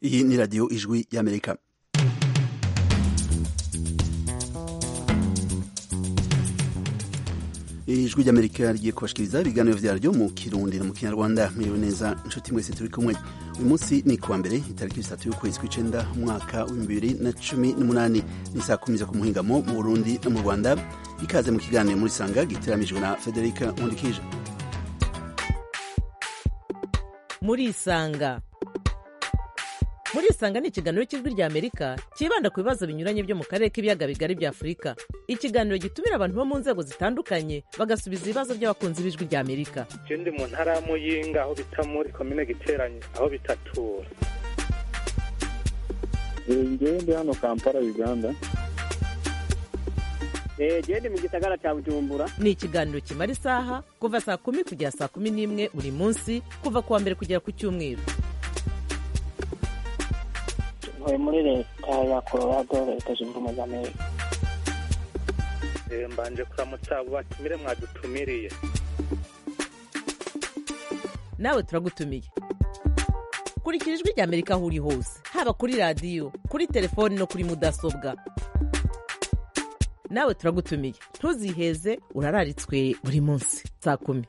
iyi ni radiyo ijwi y'amerika ijwi ry'amerika rigiye kubashikiriza ibiganiro vyaryo mu kirundi no mu kinyarwanda mwiriwe neza inshuti mwese turi kumwe uyu munsi ni kuwa mbere itariki zitatu y'ukwezi kw'icenda umwaka w'ibihumbi bibiri na cumi n'umunani ni saa kumi zo ku muhingamo mu burundi no mu rwanda ikaze mu kiganiro muri sanga giteramijwe na federika nkundikije murisanga murisanga ni ikiganiro cy'ijwi rya amerika cyibanda ku bibazo binyuranye byo mu karere k'ibiyaga bigari bya afurika ikiganiro gitumira abantu bo mu nzego zitandukanye bagasubiza ibibazo by'abakunzi b'ijwi rya amerika je ndi mu ntara ya muyinga aho bita muri komine giteranye aho bitatura ngewe ndi hano kampala uganda gende mu gisagara cya bujumbura ni ikiganiro kimara isaha kuva saa kumi kugera saa kumi n'imwe buri munsi kuva ku wa mbere kugera ku cyumweru ntuye muri leta ya colorado leta zunze ubumwe za amerika Eh, mbanje kuramutsa abo batumire mwadutumiriye nawe turagutumiye kurikira ijwi rya amerika aho uri hose haba kuri radiyo kuri telefoni no kuri mudasobwa nawe turagutumiye ntuziheze urararitswe buri munsi saa kumi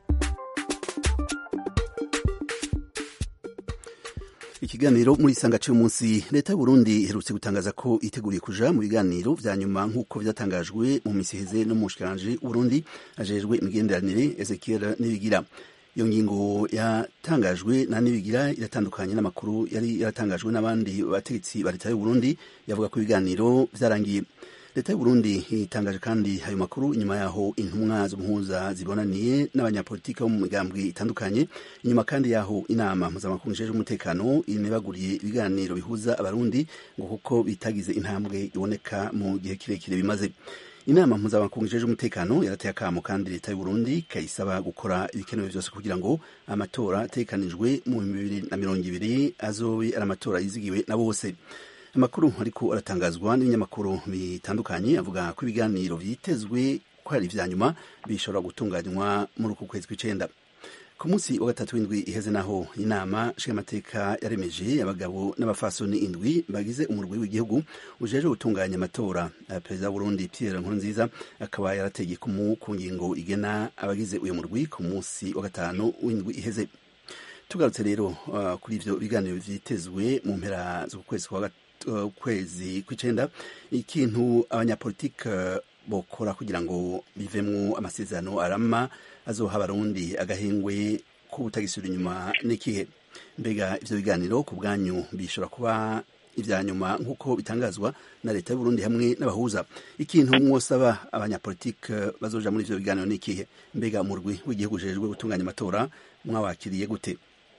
ikiganiro muri isanga cy'uyu munsi leta y'uburundi iherutse gutangaza ko iteguriye kuja mu biganiro vya nyuma nk'uko vyatangajwe mu misi iheze no mu bushikiranganji w'uburundi ajejwe imigenderanire ezekiel nibigira iyo ngingo yatangajwe na nibigira iratandukanye n'amakuru yari yaratangajwe n'abandi bategetsi ba leta y'uburundi yavuga ko ibiganiro vyarangiye leta y'uburundi itangaje kandi ayo makuru inyuma yaho intumwa z'umuhuza zibonaniye n'abanyapolitiki bo mu migambwe itandukanye inyuma kandi yaho inama mpuzamakungu ijejwe umutekano inebaguriye ibiganiro bihuza abarundi ngo kuko bitagize intambwe iboneka mu gihe kirekire bimaze inama mpuzamakungu ijejwe umutekano yarateye akamo kandi leta y'uburundi ikayisaba gukora ibikenewe vyose kugira ngo amatora ategekanijwe mu bihumbi bibiri na mirongo ibiri azobe ari amatora yizigiwe na bose amakuru ariko aratangazwa n'ibinyamakuru bitandukanye avuga ko ibiganiro vyitezwe ko ari ivya nyuma bishobora gutunganywa muri uku kwezi kw'icenda ku munsi wa gatatu w'indwi iheze naho inama nshingamateka yaremeje abagabo n'abafasoni indwi bagize umurwi w'igihugu ujejwe gutunganya amatora perezida w'uburundi pierre nkurunziza akaba yarateye ikumu ku ngingo igena abagize uyu murwi ku munsi wa gatanu w'indwi iheze tugarutse rero uh, kuri ivyo biganiro vyitezwe mu mpera z'ukwezi kwa kwezi kw'icenda ikintu abanyapolitike bokora kugira ngo bivemwo amasezerano arama azoha abarundi agahengwe ko butagisubira inyuma n'ikihe mbega ivyo biganiro ku bwanyu bishobora kuba ivya nyuma nk'uko bitangazwa na leta y'uburundi hamwe n'abahuza ikintu mwosaba abanyapolitike bazoja muri ivyo biganiro n'ikihe mbega umurwi w'igihugu ujejwe gutunganya amatora mwawakiriye gute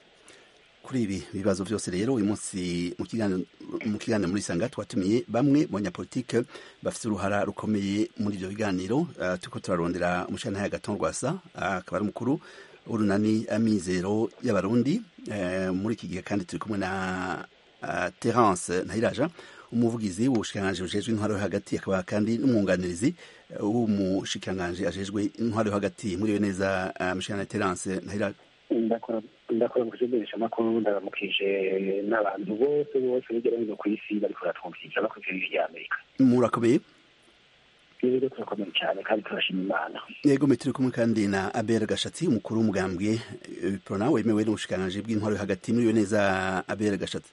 kuri ibi bibazo vyose rero uyu munsi mu kiganiro muri sanga twatumiye bamwe mu banyapolitike bafite uruhara rukomeye muri ivyo biganiro uh, turiko turarondera umushantahe agaton rwasa akaba ari umukuru w'urunani amizero y'abarundi uh, muri iki gihe kandi turi kumwe na uh, terence ntayiraja umuvugizi w'ubushikiranganji bujejwe intwaro yo hagati akaba kandi n'umwunganirizi w'umushikiranganji ajejwe intwaro yo hagati muriwe neza mushikiranganji terence ntayiraja ndakora mu kujenderesha amakuru ndaramukije n'abantu bose bose hirya no hino ku isi bariko baratwumviriza bakurikira ijwi rya amerika murakomeye rero turakomeye cyane kandi turashima imana yego turi kumwe kandi na abel gashatsi umukuru w'umugambwe prona wemewe n'ubushikiranganji bw'intwaro yo hagati muriwe neza abel gashatsi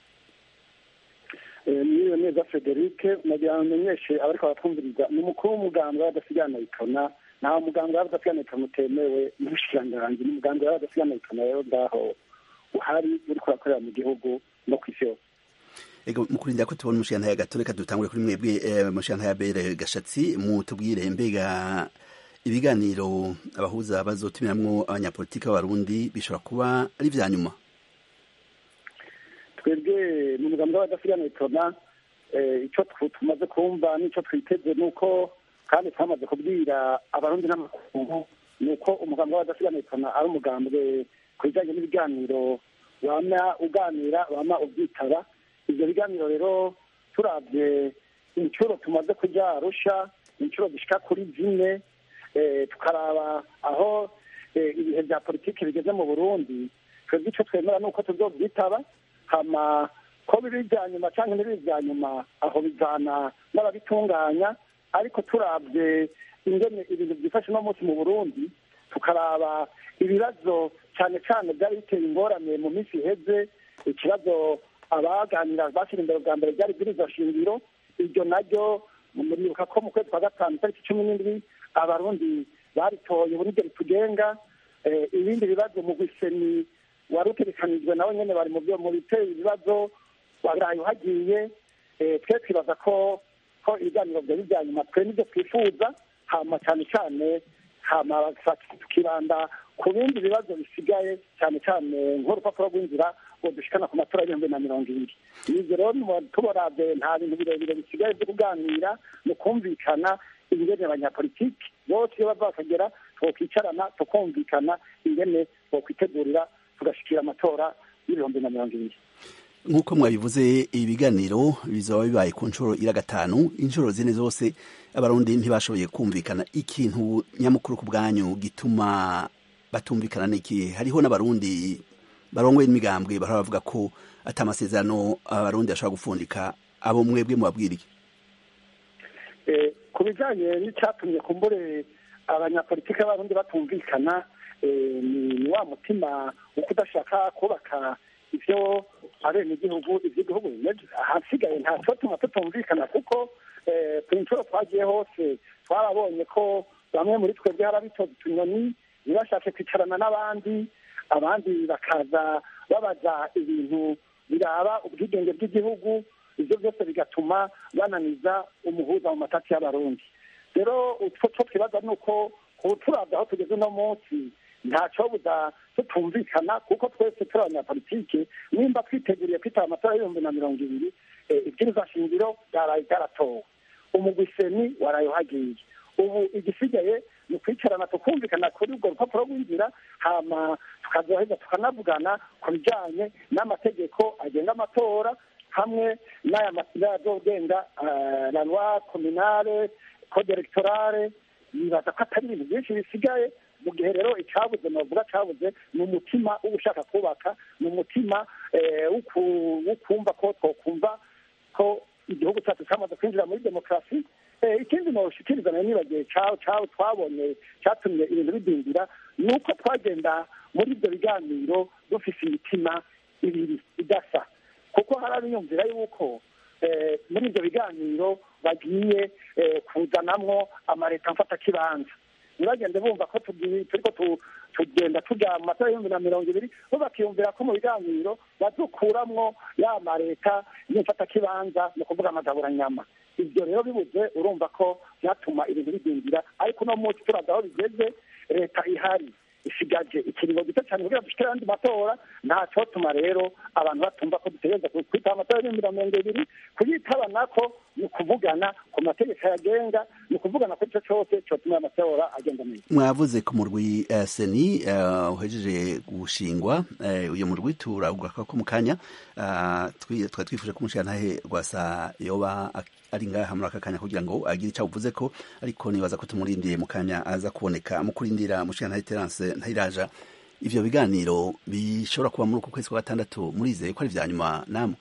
mwiriwe neza frederic nagira ngo menyeshe abariko baratwumviriza ni umukuru w'umugambwe w'adasigana itona nta muganga w'abadasigana itona utemewe n'ubushikiranganji ni umuganga w'abadasigana itona rero ngaho uhari uriko urakorera mu gihugu no ku isi yose ego mukurindira ko tubona umushikirantahe gato reka dutangure kuri mwebwe umushikirantahe abere gashatsi mutubwire mbega ibiganiro abahuza bazotumiramwo abanyapolitiki b'abarundi bishobora kuba ari vya nyuma twebwe ni umugambi w'abadasigana itona ico tumaze kumva n'ico twiteze ni uko kandi twamaze kubwira abarundi n'amakungu ni uko umugambi w'abadasigana itona ari umugambwe ku bijanye n'ibiganiro wama uganira wama uvyitaba ivyo biganiro rero turavye incuro tumaze kuja arusha incuro zishika kuri zine tukaraba aho ibihe vya politiki bigeze mu burundi twebwe ico twemera ni uko tuzovyitaba hama ko biba ibya nyuma cyangwa ntibibe ibya nyuma aho bijyana n'ababitunganya ariko turabye ingene ibintu byifashe uno munsi mu burundi tukaraba ibibazo cyane cyane byari biteye ingorane mu minsi iheze ikibazo abaganira bashyira imbere bwa mbere byari bwiriza shingiro iryo naryo muribuka ko mu kwezi kwa gatanu itariki cumi n'indwi abarundi baritoye uburyo ritugenga ibindi bibazo mu gwiseni wari utegekanijwe nawe nyine bari mu byo mu biteye ibibazo waraye uhagiye twe twibaza ko ko ibiganiro byari ibya nyuma twe nibyo twifuza hama cyane cyane hama tukibanda ku bindi bibazo bisigaye cyane cyane nk'urupapuro rw'inzira ngo dushikana ku matora y'ibihumbi na mirongo ibiri ibyo rero tubarabye nta bintu birebire bisigaye byo kuganira mu kumvikana ingene abanyapolitiki bose iyo bava bakagera twokicarana tukumvikana ingene bokwitegurira tugashikira amatora y'ibihumbi na mirongo ibiri nk'uko mwabivuze ibiganiro bizaba bibaye ku nshuro ira gatanu inshuro zine zose abarundi ntibashoboye kumvikana ikintu nyamukuru ku bwanyu gituma batumvikana n'iki hariho n'abarundi barongoye n'imigambwe bahora bavuga ko ati amasezerano abarundi ashobora gupfundika abo mwebwe mubabwira iki ku bijyanye n'icyatumye kumbure abanyapolitiki b'abarundi batumvikana ni wa mutima wo kudashaka kubaka ibyo abenegihugu iby'igihugu bimeze ahasigaye nta cyatuma tutumvikana kuko ku nshuro twagiye hose twarabonye ko bamwe muri twebwe hari abitoza utunyoni ntibashake kwicarana n'abandi abandi bakaza babaza ibintu biraba ubwigenge bw'igihugu ibyo byose bigatuma bananiza umuhuza mu matati y'abarundi rero utwo two twibaza ni uko turabya aho tugeze uno munsi ntacyobuza tutumvikana kuko twese turi abanyapolitike nimba twiteguriye kwitaba amatora y'ibihumbi na mirongo ibiri ibwiriza shingiro byaraye byaratowe umugwiseni waraye uhagiye ubu igisigaye ni ukwicarana tukumvikana kuri urwo rupapuro rw'inzira hama tukazoheza tukanavugana ku bijyanye n'amategeko agenga amatora hamwe n'aya masira azogenga la loi communale code electorale nibaza ko atari ibintu byinshi bisigaye mu gihe rero icyabuze navuga cyabuze ni umutima wo gushaka kubaka ni umutima wo kumva ko twokumva ko igihugu cyacu cyamaze kwinjira muri demokarasi ikindi ntushikiriza nayo nibagiwe cyawe twabonye cyatumye ibintu bidindira ni uko twagenda muri ibyo biganiro dufise imitima ibiri idasa kuko hari abiyumvira yuko muri ibyo biganiro bagiye kuzanamwo amaleta mfata kibanza ntibagende bumva ko turiko tugenda tujya mu matora y'ibihumbi na mirongo ibiri bo bakiyumvira ko mu biganiro badukuramwo ya maleta y'imfatakibanza ni ukuvuga amagaburanyama ibyo rero bibuze urumva ko byatuma ibintu bidindira ariko uno munsi turaza aho bigeze leta ihari isigaje ikiringo gito cyane kugira dushikire andi matora nta cyotuma rero abantu batumva ko dutegereza kwitaba amatora y'ibihumbi na mirongo ibiri kuyitaba nako ni ukuvugana ku mategeko yagenga ni ukuvugana kuri icyo cyose cyotuma amatora agenda neza mwavuze ku murwi uh, seni uh, uhejeje gushingwa uh, uyu murwi turavuga ko mu kanya twari twifuje ko umushirantahe rwasa yoba ari ngaha muri aka kanya kugira ngo agire icyo avuze ko ariko nibaza ko tumurindiye mu kanya aza kuboneka mu kurindira umushirantahe terance ntayiraja ivyo biganiro bishobora kuba muri uku kwezi kwa gatandatu murizeye ko ari vya nyuma namwe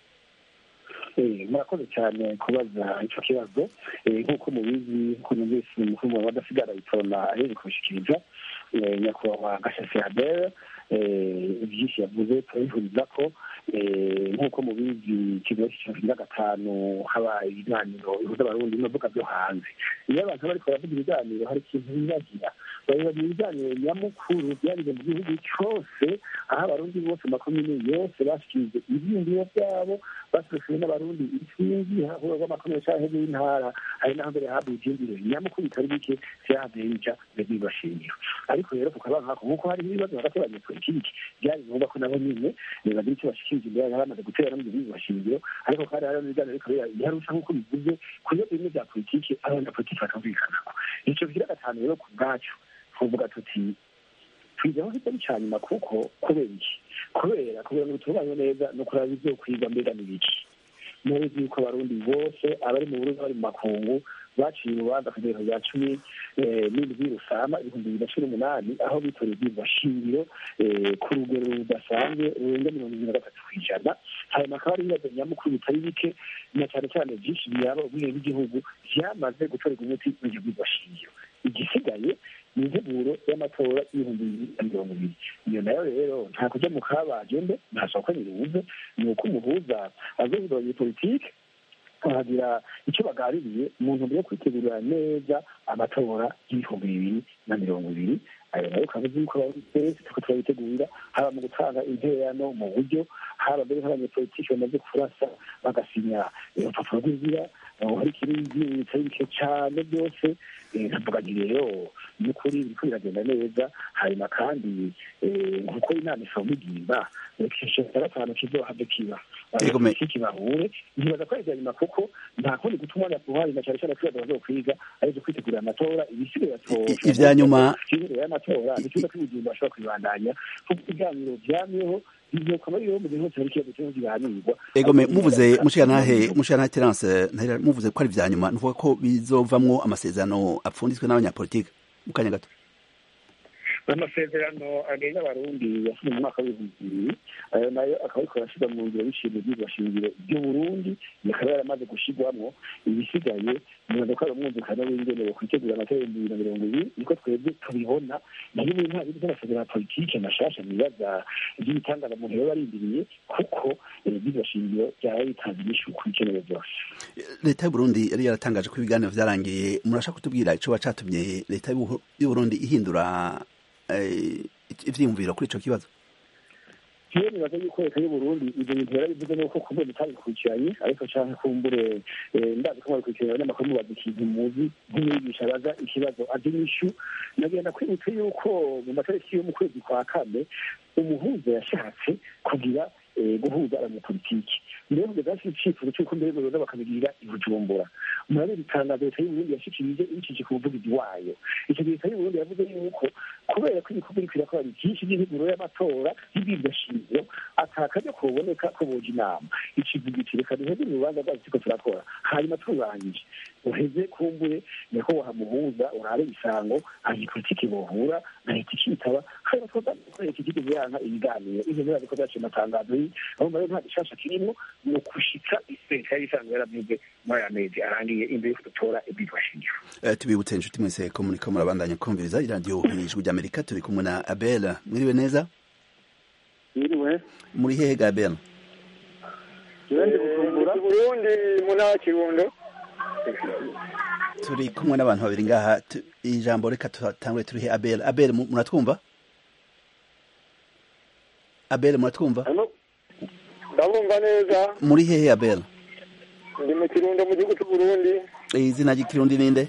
murakoze cyane kubaza icyo kibazo nk'uko mubizi ko numvise umukuru wadasigara itorona aheje kubishikiriza nyakubahwa gashasi adere byinshi yavuze turabihuriza ko nk'uko mubizi ikigo cy'icumi gatanu haba ibiganiro bihuza abarundi n'imbuga byo hanze iyo abantu bariko baravuga ibiganiro hari ikintu bibagira bareba mu biganiro nyamukuru byarize mu gihugu cyose aho abarundi bose makomine yose bashikirije ibyiyumviro byabo basohoye n'abarundi intsinzi hahura rw'amakomine canke y'intara hari n'aho mbere habuye ivyiyumviro nyamukuru bitari bike vyahavuye bija mbere bibashimira ariko rero tukaba nkako nk'uko hari ibibazo hagati y'abanyepolitiki byari ngombwa ko nabo nyine bagira icyo bashikirije imbere yari bamaze gutera n'ibyo bibashingiro ariko kandi hari n'ibiganiro ariko biharusha nk'uko bivuze ku bibazo bimwe bya politiki abanyapolitiki batumvikanako ico kigira gatanu rero ku bwacu tuvuga tuti twizeho kitari ca nyuma kuko kubera iki kubera kugira ngo bitunganywe neza no kuraba ivyo kwiga mbega n'ibiki mubizi yuko abarundi bose abari mu burundi bari mu makungu baciye urubanza ku rwego rwa cumi n'indwi rusama ibihumbi bibiri na cumi n'umunani aho bitoreye ibyumba shingiro ku rugero rudasanzwe rurenga mirongo ibiri na gatatu ku ijana hanyuma akaba ari ibibazo nyamukuru bitari bike na cyane cyane byinshi byaba ubwenge bw'igihugu byamaze gutorerwa umuti n'iryo byumba shingiro igisigaye ni integuro y'amatora y'ibihumbi bibiri na mirongo ibiri iyo nayo rero nta kujya mu kabaje mbe nta soko nirubuze ni uko umuhuza azohinduranya politike bakagira icyo baganiriye mu ntumbero yo kwitegurira neza amatora y'ibihumbi bibiri na mirongo ibiri ayo nayo ukaba uzi yuko twese turiko turabitegurira haba mu gutanga intererano mu buryo haba mbere nk'abanyepolitiki bamaze kurasa bagasinya urupapuro rw'inzira hari ikirindi bitari bike cyane byose nkavuga nti rero n'ukuri biriko biragenda neza hanyuma kandi nkuko inama isoma igimba ikintu cya gatanu kizohave kiba kibahure ntibaza ko ari ibya nyuma kuko nta kundi guta umwanya kuhari na cyane cyane ko bazokwiga ari byo kwitegurira amatora ibisigaye ibya nyuma imbere y'amatora ni cyiza ko ibigimba bashobora kubibandanya kuko ibiganiro byamyeho egome muvuze mushikanahe mushikanahe terence muvuze ko ari vya nyuma nuvuga ko bizovamwo amasezerano apfunditswe n'abanyapolitike mu kanya gato amasezerano agenga abarundi yasinye mu mwaka w'ibihumbi bibiri ayo nayo akaba ariko arashyirwa mu ngiro biciye mu byigwa shingiro by'uburundi akaba yaramaze gushyirwamo ibisigaye nibaza ko ari umwumvikano w'ingenero kwitegura amatora y'ibihumbi bibiri na mirongo ibiri niko twebwe tubibona nayo ubu nta bindi by'amasezerano ya politike mashasha nibaza by'ibitangaza umuntu yaba arindiriye kuko byigwa shingiro byaba bitanze inyishu ku bikenewe byose leta y'uburundi yari yaratangaje ko ibiganiro vyarangiye murashaka kutubwira ico wacatumye leta y'uburundi ihindura ivyiyumviro kuri ico kibazo jewe nibaza yuko leta y'uburundi ivyo bintu yarabivuze nuko kumbe mutabikurikiranye ariko canke kumbure ndazi ko mwabikurikiranye abanyamakuru mubaza ikintu muzi nk'umwigisha abaza ikibazo azi inyishu nagenda kwibutsa yuko mu matariki yo mu kwezi kwa kane umuhuza yashatse kugira guhuza abanyapolitiki mbere kugeza hasi icifuzo cy'uko mbere baza bakabigirira i bujumbura murabizi itangazo leta y'uburundi yashikirije ibicishije ku muvugizi wayo icyo gihe leta y'uburundi yavuze yuko kubera ko ibikorwa biriko birakora byinshi by'integuro y'amatora y'ibwirwa shingiro atakajya kuboneka ko boja inama ikivuga iti reka duheze urubanza rwacu turiko turakora hanyuma turangije uheze kumbure niko wahamuhuza urabe isango abanyapolitiki bohura na leta ikitaba hanyuma twaza leta ikigize yanka ibiganiro ivyo birazi ko vyaciye amatangazo aho mbere nta gishasha kirimwo ni ukushika leta yari isanzwe yaravuze muri aya mezi arangiye imbere yuko dutora ibwirwa shingiro tubibutse inshuti mwese ko muriko murabandanya kumviriza iradiyo ijwi ry'amerika turi kumwe na abel mwiriwe neza mwiriwe muri hehe ga abel ndi bujumbura burundi mu ntara kirundo turi kumwe n'abantu babiri ngaha ijambo reka tutangure turihe abel abel muratwumva abel muratwumva ndabumva neza muri hehe abel ndi mu kirundo mu gihugu cy'uburundi izina ry'ikirundi ninde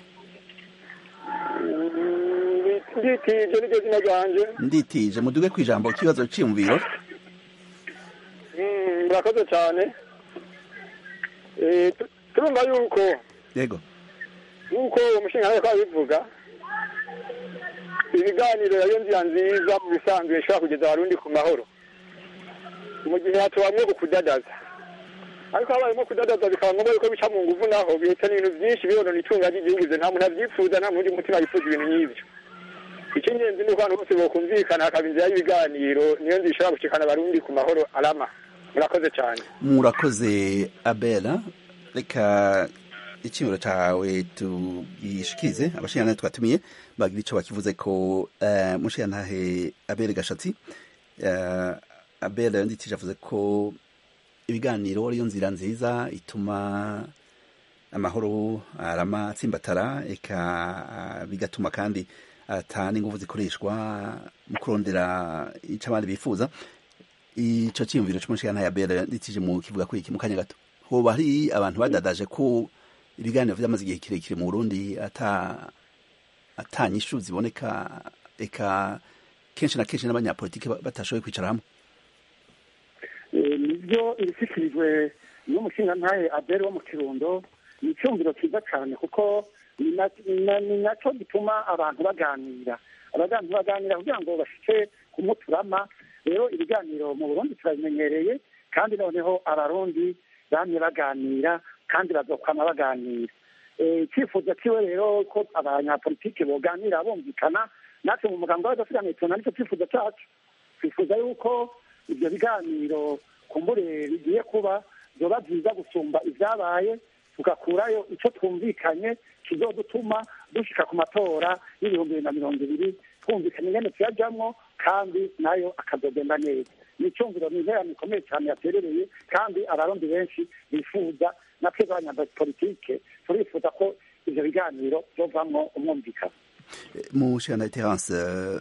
nditije niryo zina ryanje nditije muduge ku ijambo ikibazo cyiyumviro murakoze cyane turumva yuko yego nk'uko umushinga ariko abivuga ibiganiro ariyo nzira nziza mu bisanzwe ishobora kugeza abarundi ku mahoro mu gihe hatubamwe ku kudadaza ariko habayemo kudadaza bikaba ngombwa yuko bica mu nguvu naho bihitana ibintu byinshi bibonona itunga ry'igihugu nta muntu abyifuza nta mundi mutima yifuza ibintu nk'ibyo icy'ingenzi ni uko abantu bose bokumvikana hakaba inzira y'ibiganiro niyo nzira ishobora gushikana abarundi ku mahoro arama murakoze cyane murakoze abela reka icyimuro cyawe tugishikize abashingantahe twatumiye bagira icyo bakivuze ko mushingantahe abere gashatsi abera yandikije avuze ko ibiganiro ariyo nzira nziza ituma amahoro arama atsimbatara eka bigatuma kandi ata n'ingufu zikoreshwa mu kurondera icyo abandi bifuza icyo cyiyumviro cy'umushingantahe abera yandikije mu kivuga kuri iki mu kanya gato hoba hari abantu badadaje ko ibiganiro byamaze igihe kirekire mu burundi ata atanyishu ziboneka eka kenshi na kenshi n'abanyapolitiki batashoboye kwicara hamwe nibyo ibishyikirijwe n'umushingantahe abere wo mu kirundo ni icyumviro cyiza cyane kuko ni nacyo gituma abantu baganira abantu baganira kugira ngo bashike kumuturama rero ibiganiro mu burundi turabimenyereye kandi noneho abarundi bamye baganira kandi bazokwama baganira icyifuzo kiwe rero ko abanyapolitike boganira bumvikana natwe mu muganga w'abadasigaye tubona nicyo cyifuzo cyacu twifuza yuko ibyo biganiro kumbure bigiye kuba byoba byiza gusumba ibyabaye tugakurayo icyo twumvikanye kizodutuma dushika ku matora y'ibihumbi bibiri na mirongo ibiri twumvikanye ingene tuyajyamo kandi nayo akazogenda neza ni icyumviro ni interano ikomeye cyane yaterereye kandi abarundi benshi bifuza na twebwe abanyapolitike turifuza ko ivyo biganiro byovamwo umwumvikano mu nshingano ya terance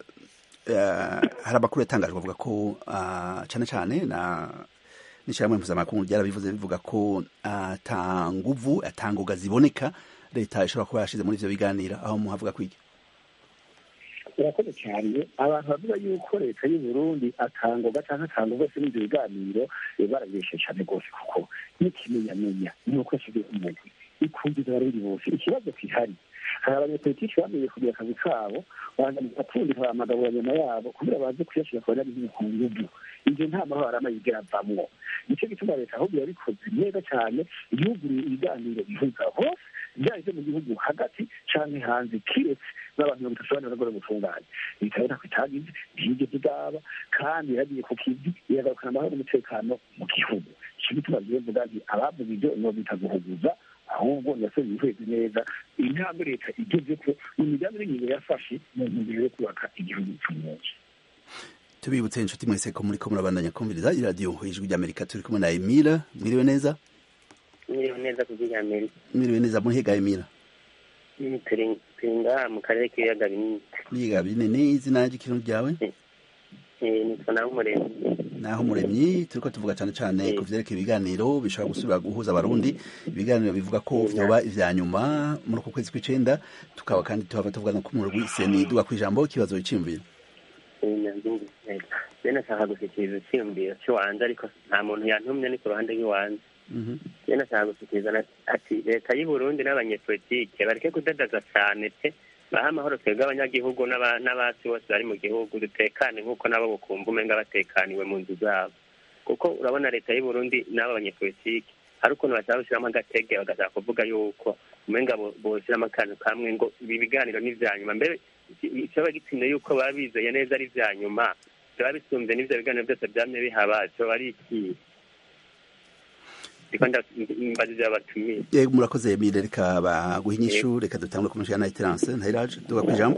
hari amakuru yatangajwe avuga ko cyane cyane na n'ishyirahamwe mpuzamakungu ryarabivuze bivuga ko ata nguvu ata ngoga ziboneka leta ishobora kuba yashize muri ivyo biganiro aho muhavuga kwiki urakoze cyane abantu bavuga yuko leta y'u Burundi atangoga cyangwa atangoga se n'ibyo biganiro barabeshe cyane rwose kuko n'ikimenyamenya ni uko yashyize umugwi ikumviza abarundi bose ikibazo kihari hari abanyapolitiki bamenye kugira akazi kabo bapfundika amagabo ya nyuma yabo kugira baze kuyashyira ku banyagihugu ku nguvu ibyo nta mahoro arama yigera avamwo nicyo gituma leta ahubwo yabikoze neza cyane yuguriye ibiganiro bihuza hose byaba ibyo mu gihugu hagati canke hanze kiretse n'abantu mirongo itatu bane baragora gutunganya leta rero ntako itagize ntiyigeze igaba kandi yaragiye ku kivi iragarukana amahoro n'umutekano mu gihugu ico gituma bivuga nti abavuga ivyo nobita guhuguza ahubwo yasabye ihweze neza intambwe leta igeze ko ni imigambi n'ingingo yafashe mu ntumbero yo kubaka igihugu cy'umunsi tubibutse inshuti mwese ko muri ko murabandanya kumviriza iradiyo ijwi ry'amerika turi kumwe na emila mwiriwe neza mwiriwe neza ku ry'amerika mwiriwe neza muhega emila turi ngaha mu karere k'ibiyaga binini ibiyaga binini izina ry'ikintu ryawe nitwa naho umuremyi naho umuremyi turiko tuvuga cyane cyane ku vyerekeye ibiganiro bishobora gusubira guhuza abarundi ibiganiro bivuga ko vyoba ivya nyuma muri uku kwezi kw'icenda tukaba kandi tuhava tuvuga no ku murwi seni duga kw'ijambo ikibazo iciyumviro bene ashaka gushyikiriza icyiyumviro cy'iwanze ariko nta muntu yantumye ni ku ruhande rw'iwanze bene ashaka gushyikiriza ati leta y'u Burundi n'abanyepolitike bareke kudadaza cyane pe baha amahoro twebwe abanyagihugu n'abasi bose bari mu gihugu dutekane nk'uko nabo bukumva umenga batekaniwe mu nzu zabo kuko urabona leta y'u Burundi n'abo banyepolitike hari ukuntu bashaka gushyiramo agatege bagashaka kuvuga yuko umenga boshyiramo akantu kamwe ngo ibi biganiro ni ivya nyuma mbere icoba gitsinda yuko baba bizeye neza ari ivya nyuma byaba bisumbye n'ivyo biganiro byose vyamye bihaba coba ari ikihe mbajije abatumiye yego murakoze emile reka baguha inyishu reka dutangure ku mushana na terance ntayiraje duga kw'ijambo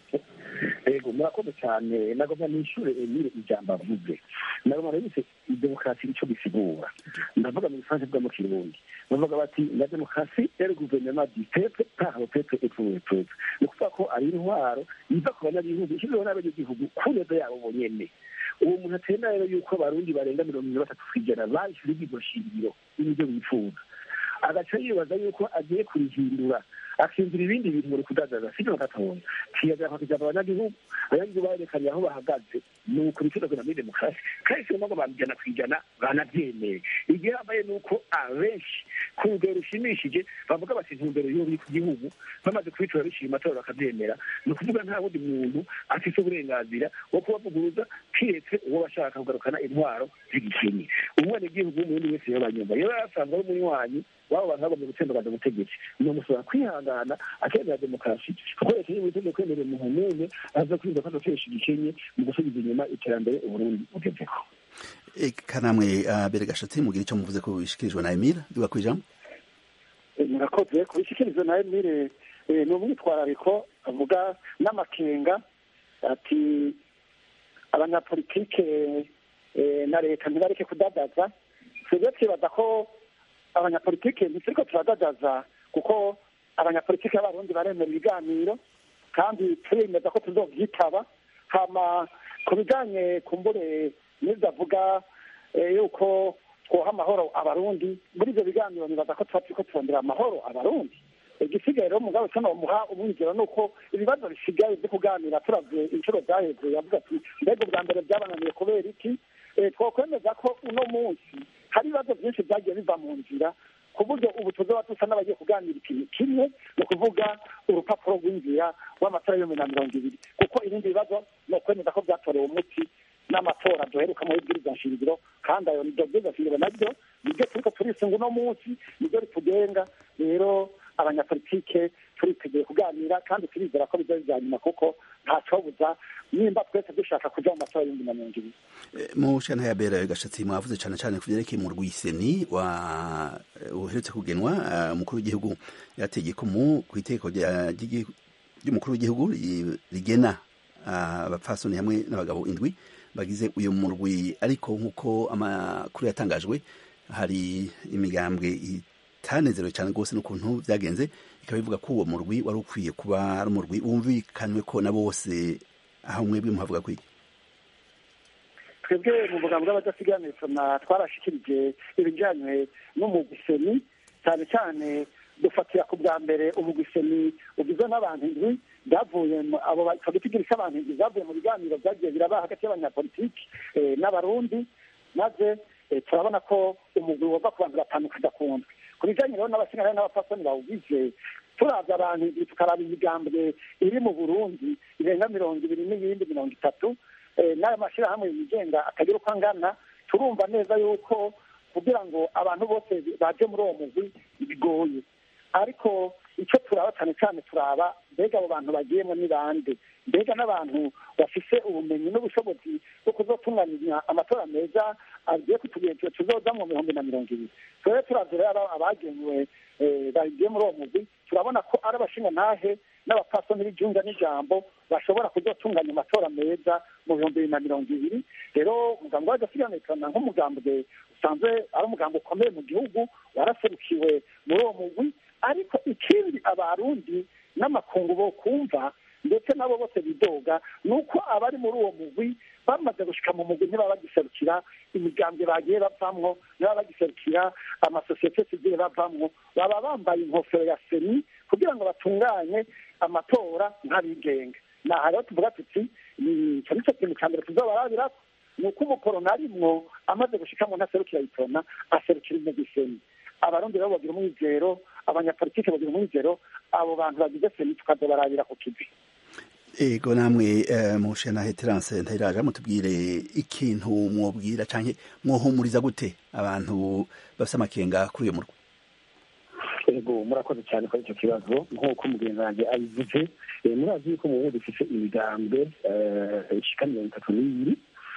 yego murakoze cyane nagomba nishure emile ijambo avuze nagomba nabise demokarasi ico bisigura ndavuga mu gifaransa bwa mu kirundi bavuga bati la demokarasi ere guverinoma du peuple par le peuple et pour le peuple ni ukuvuga ko ari intwaro iva ku banyagihugu ishyizweho n'abanyagihugu ku neza yabo bonyene uwo muntu atenda rero yuko abarundi barenga mirongo ine batatu kw'ijana bashyira iryo shingiro n'ibyo bifuza agaca yibaza yuko agiye kurihindura akindura ibindi bintu muri kudandaza sibyo gatoya kiyagera kwakijana abanyagihugu abanyagihugu barekanye aho bahagaze ni ukuri na muri demokarasi kandi si ngombwa babijana ku ijana banabyemeye igihe hambaye ni uko abenshi ku rugero rushimishije bavuga bati intumbero y'ubu ku gihugu bamaze kubitora bishima amatora bakabyemera ni ukuvuga nta wundi muntu afite uburenganzira bwo kubavuguruza kiretse uwo bashaka kugarukana intwaro z'igikenye umwenegihugu w'umurundi wese yabanyumva iyo yasanzwe ari umunywanyi wabo bantu bagomba gutembagaza ubutegetsi ni umusaba kwihangana akemera demokarasi kuko leta y'uburundi kwemerera umuntu n'umwe aza kwirinda ko adatesha igikenye mu gusubiza inyuma iterambere uburundi bugezeko kanamwe bere gashatsi mugira icyo muvuze ko bishikirijwe na emile duga kw'ijambo murakoze kubishikirizwa na emile ni umwitwarariko avuga n'amakenga ati abanyapolitike na leta ntibareke kudadaza twebwe twibaza ko abanyapolitike ntituriko turadadaza kuko abanyapolitike b'abarundi baremera ibiganiro kandi turemeza ko tuzovyitaba hama ku bijanye kumbure n'ivyo avuga yuko twoha amahoro abarundi muri ivyo biganiro nibaza ko tuba turiko turondera amahoro abarundi igisigaye rero mugabo cyo nomuha umwigero ni uko ibibazo bisigaye byo kuganira turavye inshuro zaheze yavuga ati mbega ubwa mbere byabananiye kubera iki twokwemeza ko uno munsi hari ibibazo byinshi byagiye biva mu nzira ku buryo ubu tuzoba dusa n'abagiye kuganira ikintu kimwe ni ukuvuga urupapuro rw'inzira w'amatora y'ibihumbi na mirongo ibiri kuko ibindi bibazo ni ukwemeza ko byatorewe umuti n'amatora duheruka muri bwiriza nshingiro kandi ayo nibyo bwiriza nshingiro nabyo nibyo turiko turisunga uno munsi nibyo ritugenga rero abanyapolitike turiteguye kuganira kandi turizera ko biza bijya nyuma kuko ntacobuza nimba twese dushaka kuja mu matora y'ibihumbi na mirongo ibiri mu shana ya bera gashatsi mwavuze cyane cyane ku byerekeye mu rwiseni wa uherutse kugenwa umukuru w'igihugu yategeka mu ku iteko ry'umukuru w'igihugu rigena abapfasoni hamwe n'abagabo indwi bagize uyu murwi ariko nk'uko amakuru yatangajwe hari imigambwe itanezerewe cyane rwose n'ukuntu byagenze ikaba ivuga ko uwo murwi wari ukwiye kuba ari umurwi wumvikanywe ko na bose aho mwebwe muhavuga kwiki twebwe mu bugambo bw'abadasigaye twarashikirije ibijyanye n'umugwiseni cyane cyane dufatira ku bwa mbere umugwiseni ugizwe n'abantu indwi byavuye abo tugira abantu indwi byavuye mu biganiro byagiye biraba hagati y'abanyapolitiki n'abarundi maze turabona ko umugwi wava ku bantu batanu ukajya ku ndwi ku bijyanye rero n'abasigaye n'abapfasoni bawugize turabya abantu indwi tukaraba imigambwe iri mu burundi irenga mirongo ibiri n'iyindi mirongo itatu n'ayo mashyirahamwe yigenga atagira uko angana turumva neza yuko kugira ngo abantu bose baje muri uwo mugwi bigoye ariko icyo turaba cyane cyane turaba mbega abo bantu bagiyemo ni bande mbega n'abantu bafise ubumenyi n'ubushobozi bwo kuzotunganya amatora meza agiye kutugenzura tuzoza mu bihumbi na mirongo ibiri turebe turavye rero abagenywe bagiye muri uwo mugwi turabona ko ari abashingantahe n'abapfasoni b'ijunja n'ijambo bashobora kuzotunganya amatora meza mu bihumbi bibiri na mirongo ibiri rero umugambi w'agasiganekana nk'umugambwe usanzwe ari umugambi ukomeye mu gihugu waraserukiwe muri uwo mugwi ariko ikindi abarundi n'amakungu bo kumva ndetse nabo bose bidoga ni uko abari muri uwo mugwi bamaze gushika mu mugwi ntibaba bagiserukira imigambwe bagiye bavamwo ntibaba bagiserukira amasosiyete sigiye bavamwo baba bambaye inkofero ya seni kugira ngo batunganye amatora nk'abigenga naha rero tuvuga tuti icyo nicyo kintu cya mbere tuzobarabirako ni uko umukorona arimwo amaze gushikamo ntaserukira itona aserukira umugwi seni abarundi rero bagira umwizero abanyapolitike bagira umwizero abo bantu bagize seni tukazobarabira ku kivi ego namwe mushe na heterance ntayiraja mutubwire ikintu mwobwira canke mwohumuriza gute abantu bafise amakenga kuri uyo murwa ego murakoze cyane kuri icyo kibazo nk'uko umugenzi wanjye abivuze murazi yuko mu bundi dufise imigambwe ishika mirongo itatu n'ibiri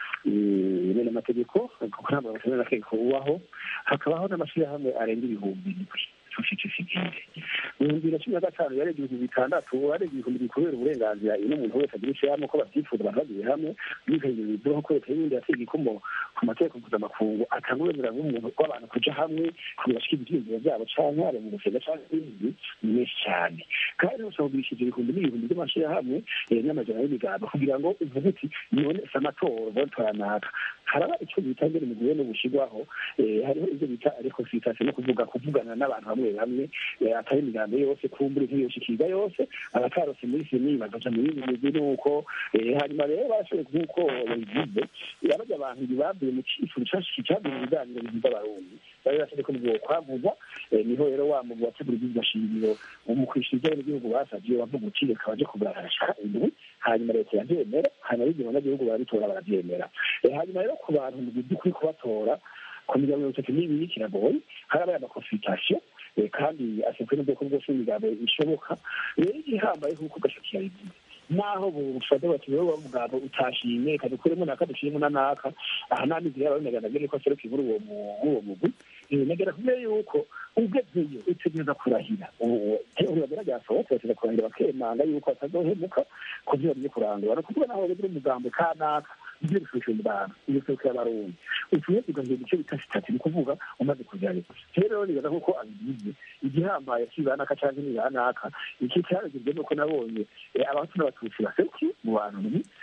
bene amategeko kuko ntabwo bashobora amategeko ubaho hakabaho n'amashyirahamwe arenga ibihumbi indwi sosiyete sivile mu bihumbi bibiri na cumi na gatanu yarenga ibihumbi bitandatu arenga ibihumbi bikubera uburenganzira iyo umuntu wese agira ishyirahamwe ko babyifuza abantu bagiye hamwe bikagezweho ko leta y'ibindi yateye ikomo ku mategeko mpuzamakungu atanga uburenganzira bw'umuntu bw'abantu kuja hamwe kugira bashike ivyiyumviro vyabo canke ari mu gusenga canke ibindi ni menshi cane kandi rero ushobora kugurishije ibihumbi n'ibihumbi by'amashirahamwe n'amajana y'imigambo kugira ngo uvuge uti none si amatora botora naka haraba ico bita mbere mu gihe no gushirwaho hariho ivyo bita reconciliation no kuvuga kuvugana n'abantu bamwe bamwe atari imigambo yose kumbura nk'iyoshikirwa yose abatarose muri seni bagaca mu bindi migwi nuko hanyuma rero barashoboye nk'uko babivuze abarya abantu bavuye mu cyifuzo cashiki cavuye mu biganiro bihuza abarundi bari basabye ko bwo kwavuza niho rero wa mugwi wategura ibyigwa shingiro mu kwishura ibyo abanyagihugu basavye bavuga uti reka baje kubarashaka indwi hanyuma leta yavyemera hanyuma bigira abanyagihugu barabitora baravyemera hanyuma rero ku bantu mu by'ukuri kubatora ku miryango mirongo itatu n'ibiri kiragoye harabaye amakonsultation kandi asabwe n'ubwoko bwose bw'imigambo ishoboka rero igihambaye nk'uko gashaki yabivuze naho bufate bati wewe mugabo utashimye kadukuremo naka dushiremo na naka aha namizi yaba binaga nagere ko seruka inkuru uwo uwo mugwi negera kumwe yuko ugezeyo utegereza kurahira urabera ryasohotse bateza kurahira bakemanga yuko atazohemuka kuvyora byo kurangura no kuvuga naho bagire umugambo kanaka ibyo bifashe mu bantu iyo seruka y'abarundi utuye tugahiye igice bita sitati ni kuvuga umaze kujyayo rero nibaza kuko abigize igihambaye kibanaka canke nibanaka iki cyaragirwe nuko nabonye abahutu n'abatutsi baserukiye mu bantu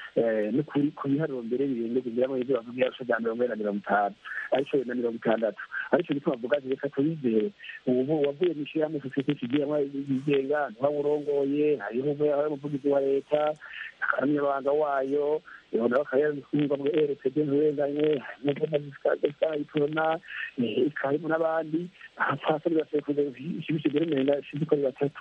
ni kuri ku biharuro mbere birenga kugira ngo ibyo bavuga yarusha bya mirongo ine na mirongo itanu ariko na mirongo itandatu ariko gituma bavuga ati reka tubizere ubu wavuye mu ishyirahamwe sosiyete kigiye yigenga ntiwawurongoye hariho umuvugizi wa leta akaramyabanga wayo nawe akaba yarumva ngo rpd nturenganye itorona ikarimo n'abandi abapfasoni basekuza ishibishe mbere umenga sinzi ko ari batatu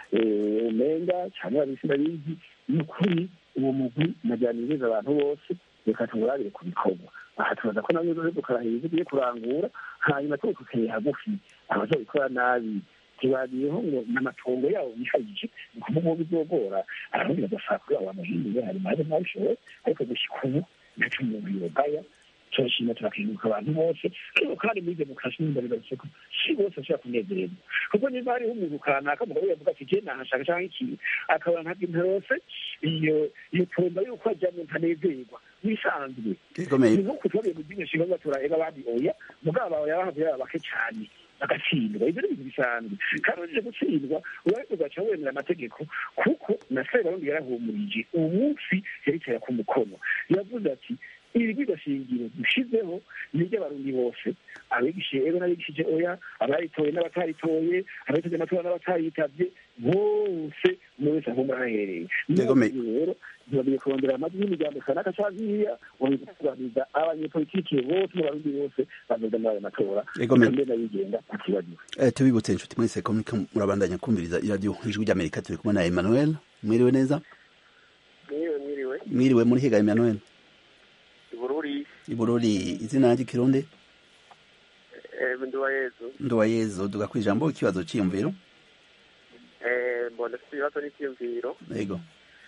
umenga cyane babisi ndabizi ni ukuri uwo mugwi najyaniriza abantu bose reka tumurabire ku bikorwa aha tubaza ko nabyo rero dukarahira ibyo ugiye kurangura hanyuma tuba tukeye hagufi abazabikora nabi ntibariyeho ngo n'amatongo yabo yihagije ni ukuvuga uwo bizogora abarundi badashaka kuri abo bamuhinduye hari maze mwabishoboye ariko gushyika ubu ntaco umuntu yogaya turashima turakenguruka abantu bose ariko kandi muri demokarasi n'imbariro ko si bose bashobora kunezererwa kuko niba hariho umuntu kanaka mugabo yavuga ati je nahashaka canke ikintu akaba ntabwo intarose iyo iyo tomba yuko ajyamo ntanezerwa bisanzwe gikomeye ni nkuko tubabiye mu byinshi ngo baturahega abandi oya mugabo bawe yabahavuye baba bake cyane bagatsindwa ibyo ni ibintu bisanzwe kandi uretse gutsindwa urariko ugaca wemera amategeko kuko na sebarundi yarahumurije uwo munsi yaritera ku mukono yavuze ati iri bigashingiro dushizeho ni iry'abarundi bose abigishije ego n'abigishije oya abaritoye n'abataritoye abitabye amatora n'abatayitavye bose umwe wese ahumura ahahereye Yegomeye. rero ntibabwiye kurondera amajwi y'imiryango kanaka canke iriya kuganiriza abanyepolitike bose n'abarundi bose bazoza muri ayo matora Yegomeye. mbere n'abigenga atibagiwe Eh, tubibutse inshuti mwese ko muriko murabandanya kumviriza iradiyo ijwi ry'amerika turi kumwe na emmanuel mwiriwe neza mwiriwe mwiriwe mwiriwe muri higa emmanuel ibururi ibururi izina ry'ikirundi nduwa yezu nduwa yezu duga kwijambo ikibazo c'iyumviro mbona afite ibibazo n'ibyiyumviro yego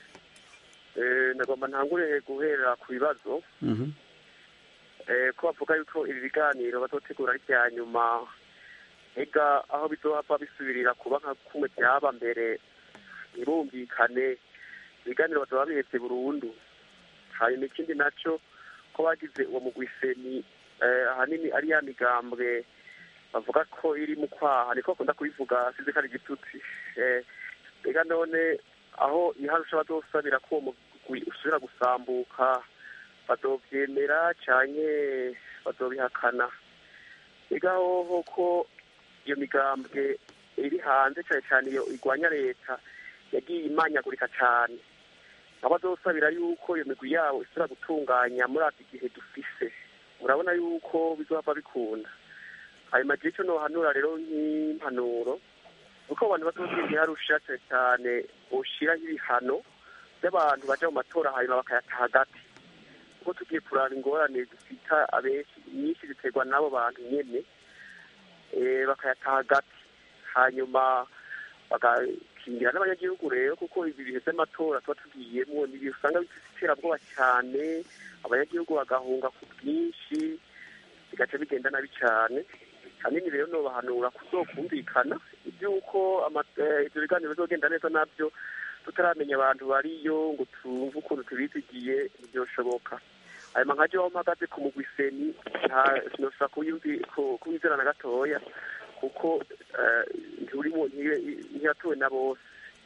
Eh, ndagomba ntangure guhera ku bibazo Mhm. Eh, ko bavuga yuko ibi biganiro bazotegura ari ibya nyuma ega aho bizohava bisubirira kuba nka kumwe byaba mbere ntibumvikane ibiganiro bazoba bihetse burundu hanyuma ikindi naco ko bagize uwo mugwiseni eh, ahanini ari ya migambwe bavuga ko iri mu kwaha niko bakunda kubivuga size ko ari igitutsi Eh, ega none aho iharusha bazosabira ko uwo mugwi usubira gusambuka bazovyemera canke bazobihakana ega hoho ko iyo migambwe iri hanze cane cane iyo igwanya leta yagiye imanyagurika cane aho bazosabira yuko iyo migwi yabo isubira gutunganya muri iki gihe dufise urabona yuko bizohava bikunda hanyuma jewe ico nohanura rero nk'impanuro uko abantu bazogenda iharusha cane cane boshiraho ibihano by'abantu baja mu matora hanyuma bakayataha hagati kuko tugiye kuraba ingorane zifita abenshi nyinshi ziterwa n'abo bantu nyene eh, bakayataha hagati hanyuma bagakingira n'abanyagihugu rero kuko ibi bihe by'amatora tuba tugiyemo ni ibihe usanga bifite iterabwoba cyane abanyagihugu bagahunga ku bwinshi bigaca bigenda nabi cyane hanini rero nobahanura kuzokumvikana iby'uko ama- eh, ivyo biganiro bizogenda neza navyo tutaramenya abantu bariyo ngo twumve ukuntu tubizigiye ntibyoshoboka hanyuma nkaje aho mpagaze ku mugwiseni nta- sinoshobora kuyumvi- ku- kuwizera na gatoya kuko eh, nturimo ntiye- ntiyatowe na bose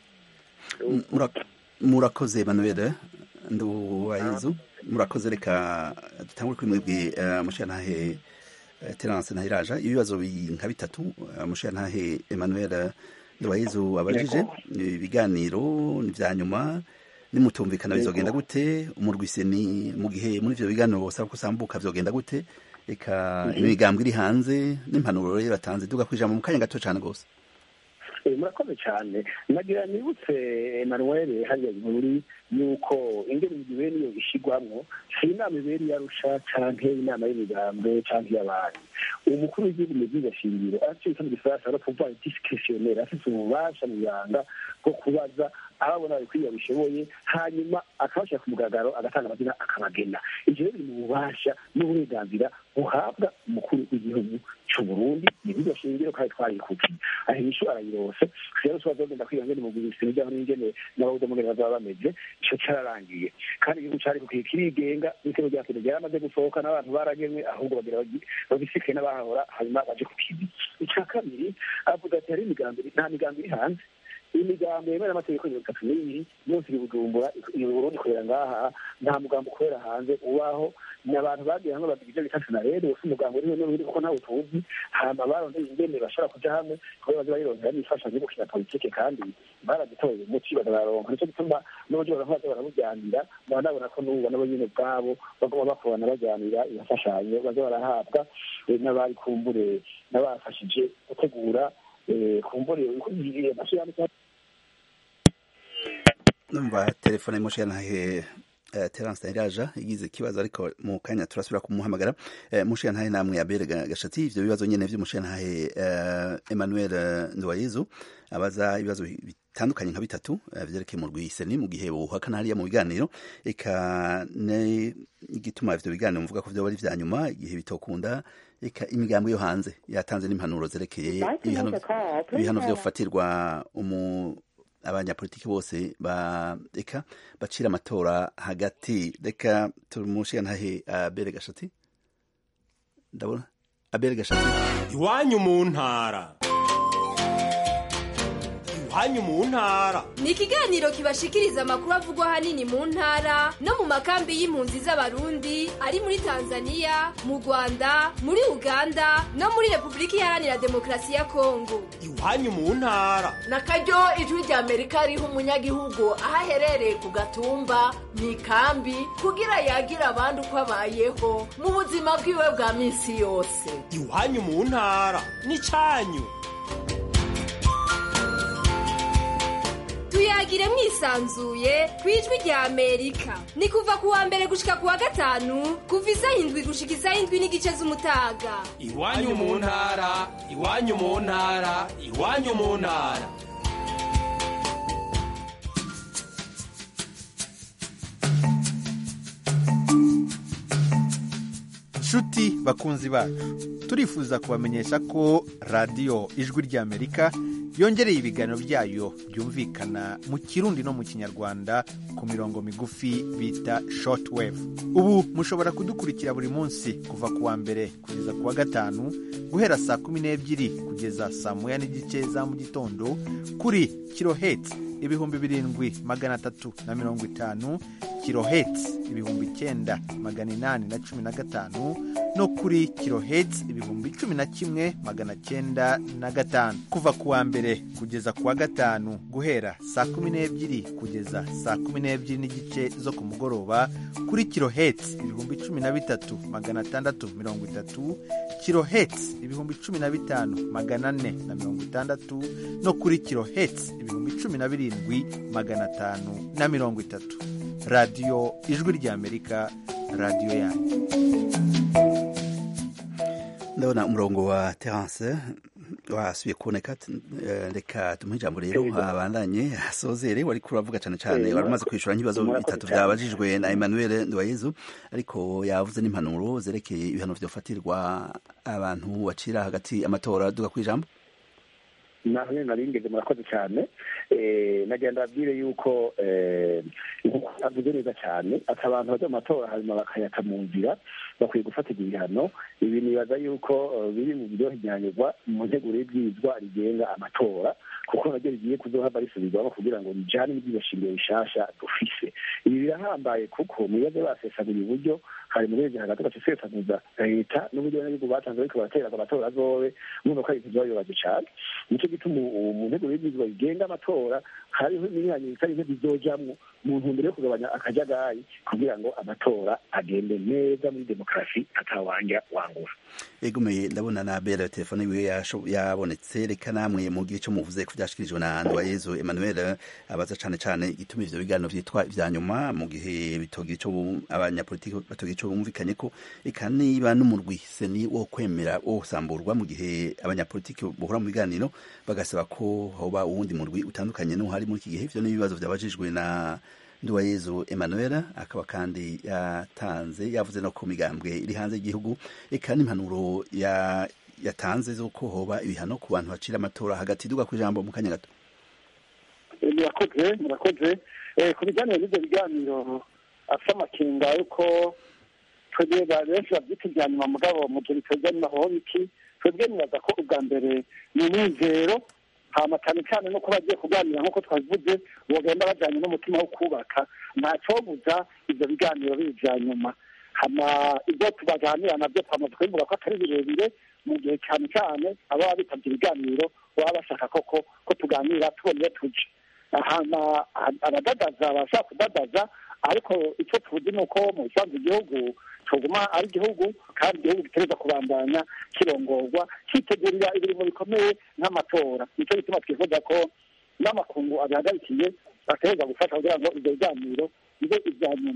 Mura- murakoze emmanuel nduwa yezu murakoze reka dutangure kuri mwebwe eh, mushiyantahe eh, terence ntahiraja ibibazo bi- nka bitatu eh, mushiyantahe emmanuel nduwa yezu abajije ibiganiro ni vya nyuma nimutumvikana bizogenda gute umurwiseni mu gihe muri ivyo biganiro bosaba kusambuka vyogenda gute reka imigambwe iri hanze n'impanuro rero batanze duga kwijambo mu kanya gato cane gose Eh, murakoze cyane nagira nibutse emanuel hariya muri yuko ingene imigwi niyo ishigwamwo si inama ibera iyarusha canke inama y'imigambi canke iy'abandi umukuru w'igihugu mu by'igashingiro aracyo bita mu gifaransa no kuvuga discretionnaire afite ububasha mu yanga bwo kubaza ababona babikwiye babishoboye hanyuma akabashyira ku mugaragaro agatanga amazina akabagena ivyo rero biri mu bubasha n'uburenganzira buhabwa umukuru w'igihugu c'u Burundi ni byo shingiro kandi twarikukiye aho inyishu arayirose rero tuba zogenda kwiga ngene mu guhisina ibyaho n'ingene n'ababuze mugene bazaba bameze ico cararangiye kandi igihugu cari kukiye kirigenga n'itego rya kino ryaramaze gusohoka n'abantu baragemwe ahubwo bagira bagi- babisike n'abahahora hanyuma baje ku kibi ica kabiri avuga ati hari imigambi nta migambi iri hanze imigambi yemewe n'amategeko mirongo itatu n'ibiri yose iri bujumbura iri burundi ikorera ngaha nta mugambi ukorera hanze ubaho ni abantu bagiye hamwe bagira ibyo bita sinarede wose umugambi uriho n'uri kuko ntawe tuzi hama barondeye ingene bashobora kuja hamwe kubera baze barirondera n'imfashanyo yo gukina politike kandi baragitoreye umuti bararonka nico gituma n'uburyo baravuga baza barabujyanira baba nabona ko n'ubu nabo nyene ubwabo baguma bakorana bajyanira imfashanyo baza barahabwa eh, n'abari kumbure n'abafashije gutegura eh, kumbure amashirahamwe numva telefone mushiyantahe uh, Terence Ndayiraja yagize ikibazo ariko mu kanya turasubira kumuhamagara uh, mushiyantahe namwe Abel Gashati ivyo bibazo nyene vy'umushiyantahe uh, Emmanuel Nduwayezu abaza ibibazo bitandukanye nka bitatu vyerekeye mu rwiseni mu gihe buhakana hariya mu biganiro eka n'igituma ivyo biganiro muvuga ko vyoba ari vya nyuma igihe bitokunda eka imigambo yo hanze yatanze n'impanuro zerekeye ibihano vyofatirwa umu abanyapolitiki bose ba eka bacira amatora hagati reka tumushiye ntahe abere gashati ndabona abere gashati iwanyu mu ntara iwanyu mu ntara ni ikiganiro kibashikiriza amakuru avugwa ahanini mu ntara no mu makambi y'impunzi z'abarundi ari muri tanzania mu rwanda muri uganda no muri repubulika iharanira demokarasi ya kongo iwanyu mu ntara na karyo ijwi rya amerika riha umunyagihugu aho aherereye ku gatumba mu ikambi kugira yagira abandi uko abayeho mu buzima bwiwe bwa minsi yose iwanyu mu ntara ni cyanyu tuyagire mwisanzuye ku ijwi rya amerika ni kuva ku wa mbere gushika ku wa gatanu kuva isaha indwi gushika isaha indwi n'igice z'umutaga iwanyu mu ntara iwanyu mu ntara iwanyu mu ntara nshuti bakunzi bacu turifuza kubamenyesha ko radiyo ijwi ry'amerika yongereye ibiganiro byayo byumvikana mu kirundi no mu kinyarwanda ku mirongo migufi bita shortwave ubu mushobora kudukurikira buri munsi kuva ku wa mbere kugeza ku wa gatanu guhera saa kumi n'ebyiri kugeza saa moya n'igice za mu gitondo kuri kiloheti ibihumbi birindwi magana atatu na mirongo itanu kiloheti ibihumbi icyenda magana inani na cumi na gatanu no kuri kiloheti ibihumbi cumi na kimwe magana cyenda na gatanu kuva ku wa mbere kugeza ku wa gatanu guhera saa kumi n'ebyiri kugeza saa kumi n'ebyiri n'igice zo ku mugoroba kuri kiloheti ibihumbi cumi na bitatu magana atandatu mirongo itatu kiloheti ibihumbi cumi na bitanu magana ane na mirongo itandatu no kuri kiloheti ibihumbi cumi na birindwi magana atanu na mirongo itatu radiyo ijwi ry'amerika radiyo yanyu ndabona umurongo wa terance wasubiye kuboneka reka tumuhe ijambo rero abandanye asozere wari kuravuga cyane cyane wari umaze kwishyura nk'ibibazo bitatu byabajijwe na emmanuel nduwayezu ariko yavuze n'impanuro zerekeye ibihano byafatirwa abantu bacira hagati amatora duga ku ijambo nawe naringeze murakoze cyane nagenda abwire yuko avuze neza cyane ati abantu bajya mu matora hanyuma bakayata mu nzira bakwiye gufatirwa ibihano ibi nibaza yuko biri mu biryohejyanyirwa mu nteguro y'ibwirizwa rigenga amatora kuko naryo rigiye kuzohava risubirwamo kugira ngo rijane n'ibyibashingiro bishasha dufise ibi birahambaye kuko mu bibazo basesaguye uburyo hari mu rwego hagati basesaguza leta n'uburyo n'ibihugu batanze ariko baratera amatora azobe mwumva ko ari ibintu bibabaje cyane nicyo gituma mu nteguro y'ibwirizwa rigenga amatora hariho imyanya itari nke bizojamwo mu ntumbero yo kugabanya akajagari kugira ngo amatora agende neza muri demokarasi atawanja wangura egomeye ndabona na bera telefone yiwe yabonetse reka namwe mugire icyo muvuze ku byashikirijwe na nduwayezu emmanuel abaza cyane cyane igituma ivyo biganiro vyitwa ivya nyuma mu gihe bitogira ico abanyapolitiki batogira ico bumvikanye ko eka niba n'umurwi seni wo kwemera wo gusamburwa mu gihe abanyapolitiki bohora mu biganiro bagasaba ko hoba uwundi murwi utandukanye n'uhari muri iki gihe ivyo n'ibibazo vyabajijwe na nduwayezu emmanuel akaba kandi yatanze yavuze no ku migambwe iri hanze y'igihugu eka n'impanuro yatanze z'uko hoba ibihano ku bantu bacira amatora hagati duga ku ijambo mu kanya gato murakoze murakoze ku bijyanye n'ibyo biganiro afite amakenga yuko twebwe benshi babyita ibya nyuma mugabo mu gihe biteza naho biki twebwe nibaza ko ubwa mbere ni umwizero hama cyane cyane no kuba bagiye kuganira nk'uko twabivuze bagenda bajyanye n'umutima wo kubaka ntacyobuza ibyo biganiro bijya nyuma hama ibyo tubaganira nabyo twamaze kubivuga ko atari birebire mu gihe cyane cyane ababa bitabye ibiganiro baba bashaka koko ko tuganira tubona iyo tujya hama abadadaza bashaka kudadaza ariko icyo tuzi ni uko mu bisanzwe igihugu tuguma ari igihugu kandi igihugu gitereza kubandanya kirongorwa cyitegurira ibintu bikomeye nk'amatora nicyo gituma twifuza ko n'amakungu abihagarikiye batereza gufasha kugira ngo ibyo biganiro bibe ibya nyuma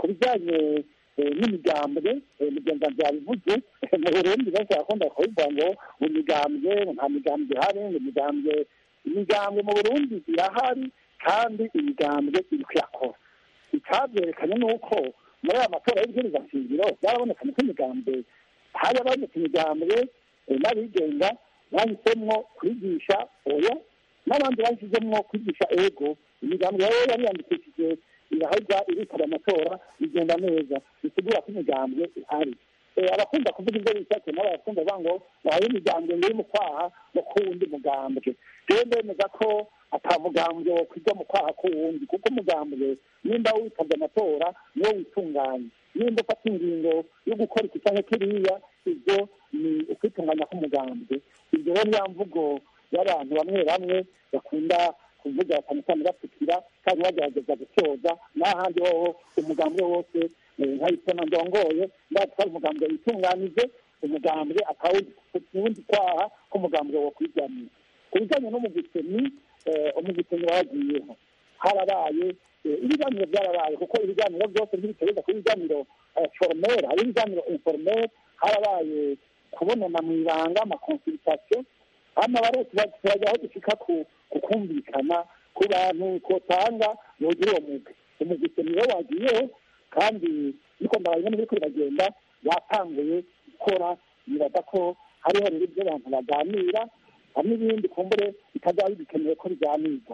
ku bijyanye n'imigambwe mugenzi wanjye yabivuze mu burundi benshi barakunda kubivuga ngo mu migambwe nta migambwe ihari ngo imigambwe imigambwe mu burundi irahari kandi imigambwe iri kuyakora icyabyerekanye ni uko muri aya matora y'ibwiriza shingiro byarabonekanye ko imigambwe hari abonetse imigambwe n'abigenga bahisemo kwigisha oya n'abandi bahisemo kwigisha ego imigambwe rero yari yandikishije irahajya irikora amatora bigenda neza bisigura ko imigambwe ihari abakunda kuvuga ibyo bishatse nabo barakunda bavuga ngo bahaye imigambwe ngo iri mu kwaha no ku wundi mugambwe rero ndemeza ko atamugambwe wo kujya mu kwaha k'uwundi kuko umugambwe nimba witabye amatora niwo witunganya nimba ufata ingingo yo gukora iki cyangwa kiriya ibyo ni ukwitunganya k'umugambwe ibyo rero niya mvugo y'abantu bamwe bamwe bakunda kuvuga cyane cyane bapfukira kandi bagerageza gusoza n'ahandi hoho umugambwe wose nkayitona ndongoye ndatwara umugambwe witunganije umugambwe akawundi kwaha k'umugambwe wo kwijyamira ku bijyanye n'umugiteni umugiteni wagiyeho harabaye ibiganiro byarabaye kuko ibiganiro byose ntibitereza ku biganiro foromere hari ibiganiro inforomere harabaye kubonana mu ibanga amakonsulitasiyo hano barose turajya aho dushika ku kumvikana ku bantu kotanga bogira uwo mugwi umugiteni rero wagiyeho kandi niko ndabaye n'ibiri biragenda batanguye gukora bibaza ko hariho rero ibyo abantu baganira hari n'ibindi kumbure bitazaba bikenewe ko biganirwa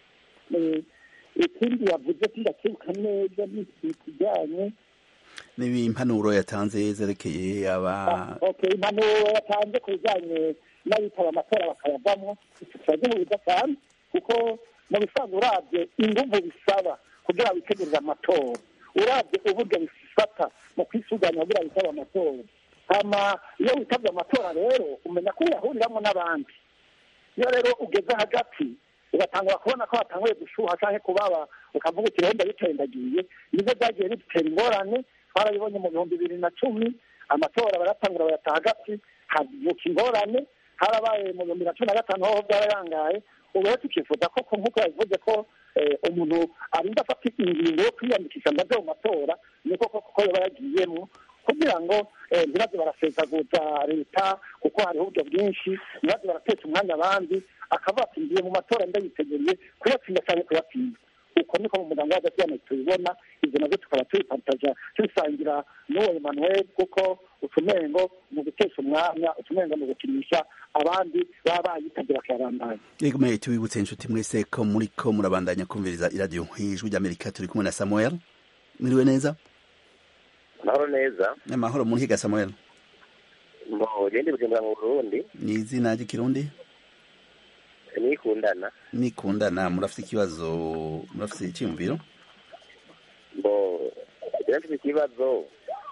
ikindi yavuze sindakibuka neza ni ikijyanye n'impanuro yatanze zerekeye aba okay impanuro yatanze ku bijyanye n'abitaba amatora bakayavamo turagihuza cyane kuko mu bisanzwe urabye inguvu bisaba kugira witegurire amatora urabye uburyo bifata mu kwisuganya kugira witabe amatora hama iyo witabye amatora rero umenya ko uyahuriramo n'abandi iyo rero ugeze hagati ugatangura kubona ko hatanguye gushuha cyangwa kubaba ukavuga uti rero ndabitendagiye nibyo byagiye bidutera ingorane twarabibonye mu bihumbi bibiri na cumi amatora baratangura bayata hagati havuka ingorane harabaye mu bihumbi na cumi na gatanu hoho byararangaye ubu rero tukifuza ko nk'uko yabivuze ko umuntu arinda afata ingingo yo kwiyandikisha ngo ajye mu matora niko koko yaba yagiyemo kugira ngo ntibaze barasezaguza leta kuko hariho uburyo bwinshi ntibaze baratesha umwanya abandi akavuga ati ngiye mu matora ndayiteguriye kuyatsinda cyangwa kuyatsinda uko niko mu muryango w'agatsiyane tubibona ibyo nabyo tukaba tubipataja tubisangira n'uwo emmanuel kuko utumengo mu gutesha umwanya utumengo mu gukinisha abandi baba bayitabye bakayabandanya yego mwe tubibutse inshuti mwese ko muri ko murabandanya kumviriza iradiyo ijwi ry'amerika turi kumwe na samuel mwiriwe neza amahoro neza amahoro muri higa samuel mbo gende bujumbura mu burundi ni izina ry'ikirundi nikundana nikundana murafite ikibazo murafite icyiyumviro mbo mfite ikibazo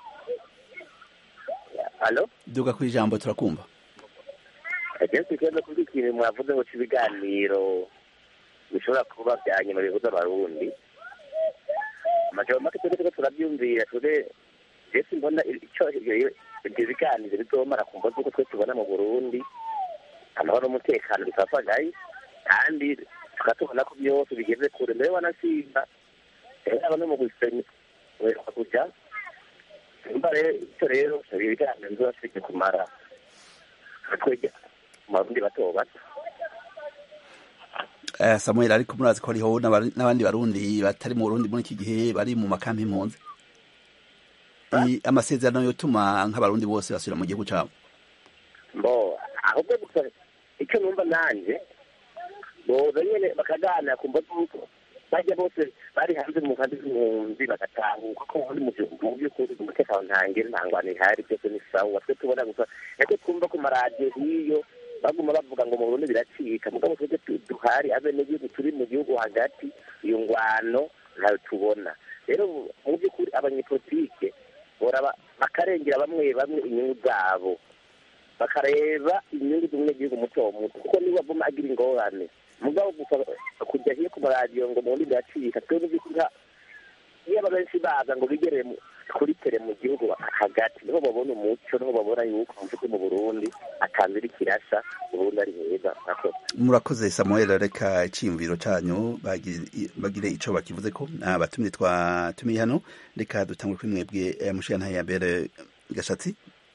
halo duga ku ijambo turakumva mfite ikibazo kuri ikintu mwavuze ngo cy'ibiganiro bishobora kuba bya nyuma bihuza abarundi amajambo make twebwe turiko turabyumvira twe jesi mbona icyo ibyo biganiro bizomara ku mvo z'uko twe tubona mu burundi amahoro n'umutekano bikafagaye kandi tukatubona ko byose bigeze kure mbere wanasimba yaba no mu gusenya wereka kujya simba rero icyo rero ibi biganiro bizoba bifite kumara twege mu barundi bato bato samuel ariko murazi ko hariho n'abandi barundi batari mu burundi muri iki gihe bari mu makampi impunzi amasezerano yotuma nk'abarundi bose basubira mu gihugu cyabo mbo ahubwo gusa icyo numva nanjye boza nyine bakaganira ku mbaga z'uko bajya bose bari hanze mu nkambi z'impunzi bagatahuka ko ubundi mu by'ukuri umutekano ntangire ntangwane ihari byose ni sawa twe tubona gusa ariko twumva ku maradiyo hiyo baguma bavuga ngo mu burundi biracika mugabo twebwe duhari abenegihugu turi mu gihugu hagati iyo ngwano ntayo tubona rero mu by'ukuri abanyepolitike bakarengera bamwe bamwe inyungu zabo bakareba inyungu z'umunyagihugu muto muto kuko niba avuma agira ingorane mugabo gusa kujya hiyo ku maradiyo ngo mu burundi biracika twebwe by'ukuri iyo aba benshi baza ngo bigere kuri tere mu gihugu hagati niho babona umuco niho babona yuko mvuze mu burundi atanze iri kirasha uburundi ari heza murakoze murakoze samuel reka icyiyumviro cyanyu bagi- bagire icyo bakivuze ko abatumire twatumiye hano reka dutangure kuri mwebwe eh, mushiyantahe ya mbere gashatsi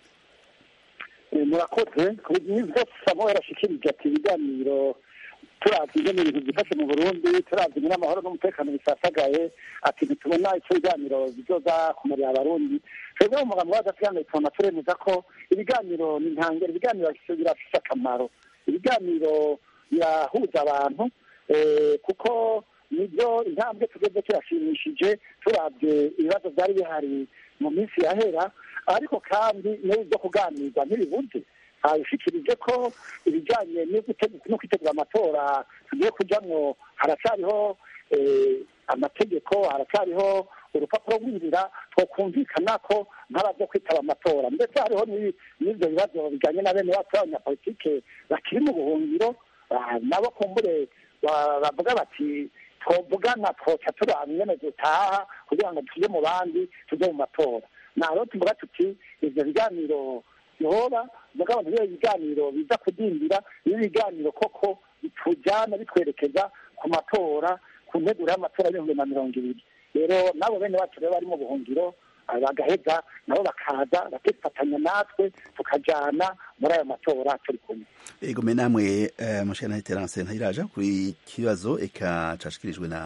Eh, murakoze ku nibwo samuel ashikirije ati ibiganiro turavye ingene ibintu byifashe mu burundi turavye ingene amahoro n'umutekano bisasagaye ati ntitubona ico ibiganiro bizoza kumarira abarundi twebwe mu mugambi w'adasigana tubona turemeza ko ibiganiro ni ntangere ibiganiro bifise- birafise akamaro ibiganiro birahuza abantu eh, kuko nibyo intambwe tugeze turashimishije turavye ibibazo vyari bihari mu minsi yahera ariko kandi n'ibi byo kuganirwa ntibibuze ushikirije ko ibijyanye no gute- no kwitegura amatora tugiye kujyamwo haracyariho eh, amategeko haracyariho urupapuro rw'inzira twokumvikana ko nk'abaza kwitaba amatora ndetse hariho n'ibi- n'ibyo bibazo bijyanye na bene wacu b'abanyapolitike bakiri mu buhungiro ah, nabo kumbure ba- bavuga bati twovugana twoca turaba ingene dutaha kugira ngo tujye mu bandi tujye mu matora naho tuvuga tuti ivyo biganiro bihora mugabo ntibibe ibiganiro biza kudindira ibi biganiro koko bitujyana bitwerekeza ku matora ku nteguro y'amatora y'ibihumbi na mirongo ibiri rero nabo bene bacu rero bari mu buhungiro ah, bagaheza nabo bakaza bakifatanya natwe tukajana muri ayo matora turi kumwe ego me namwe eh, mushiyantahe terance ntayiraja kuri kibazo eka cashikirijwe na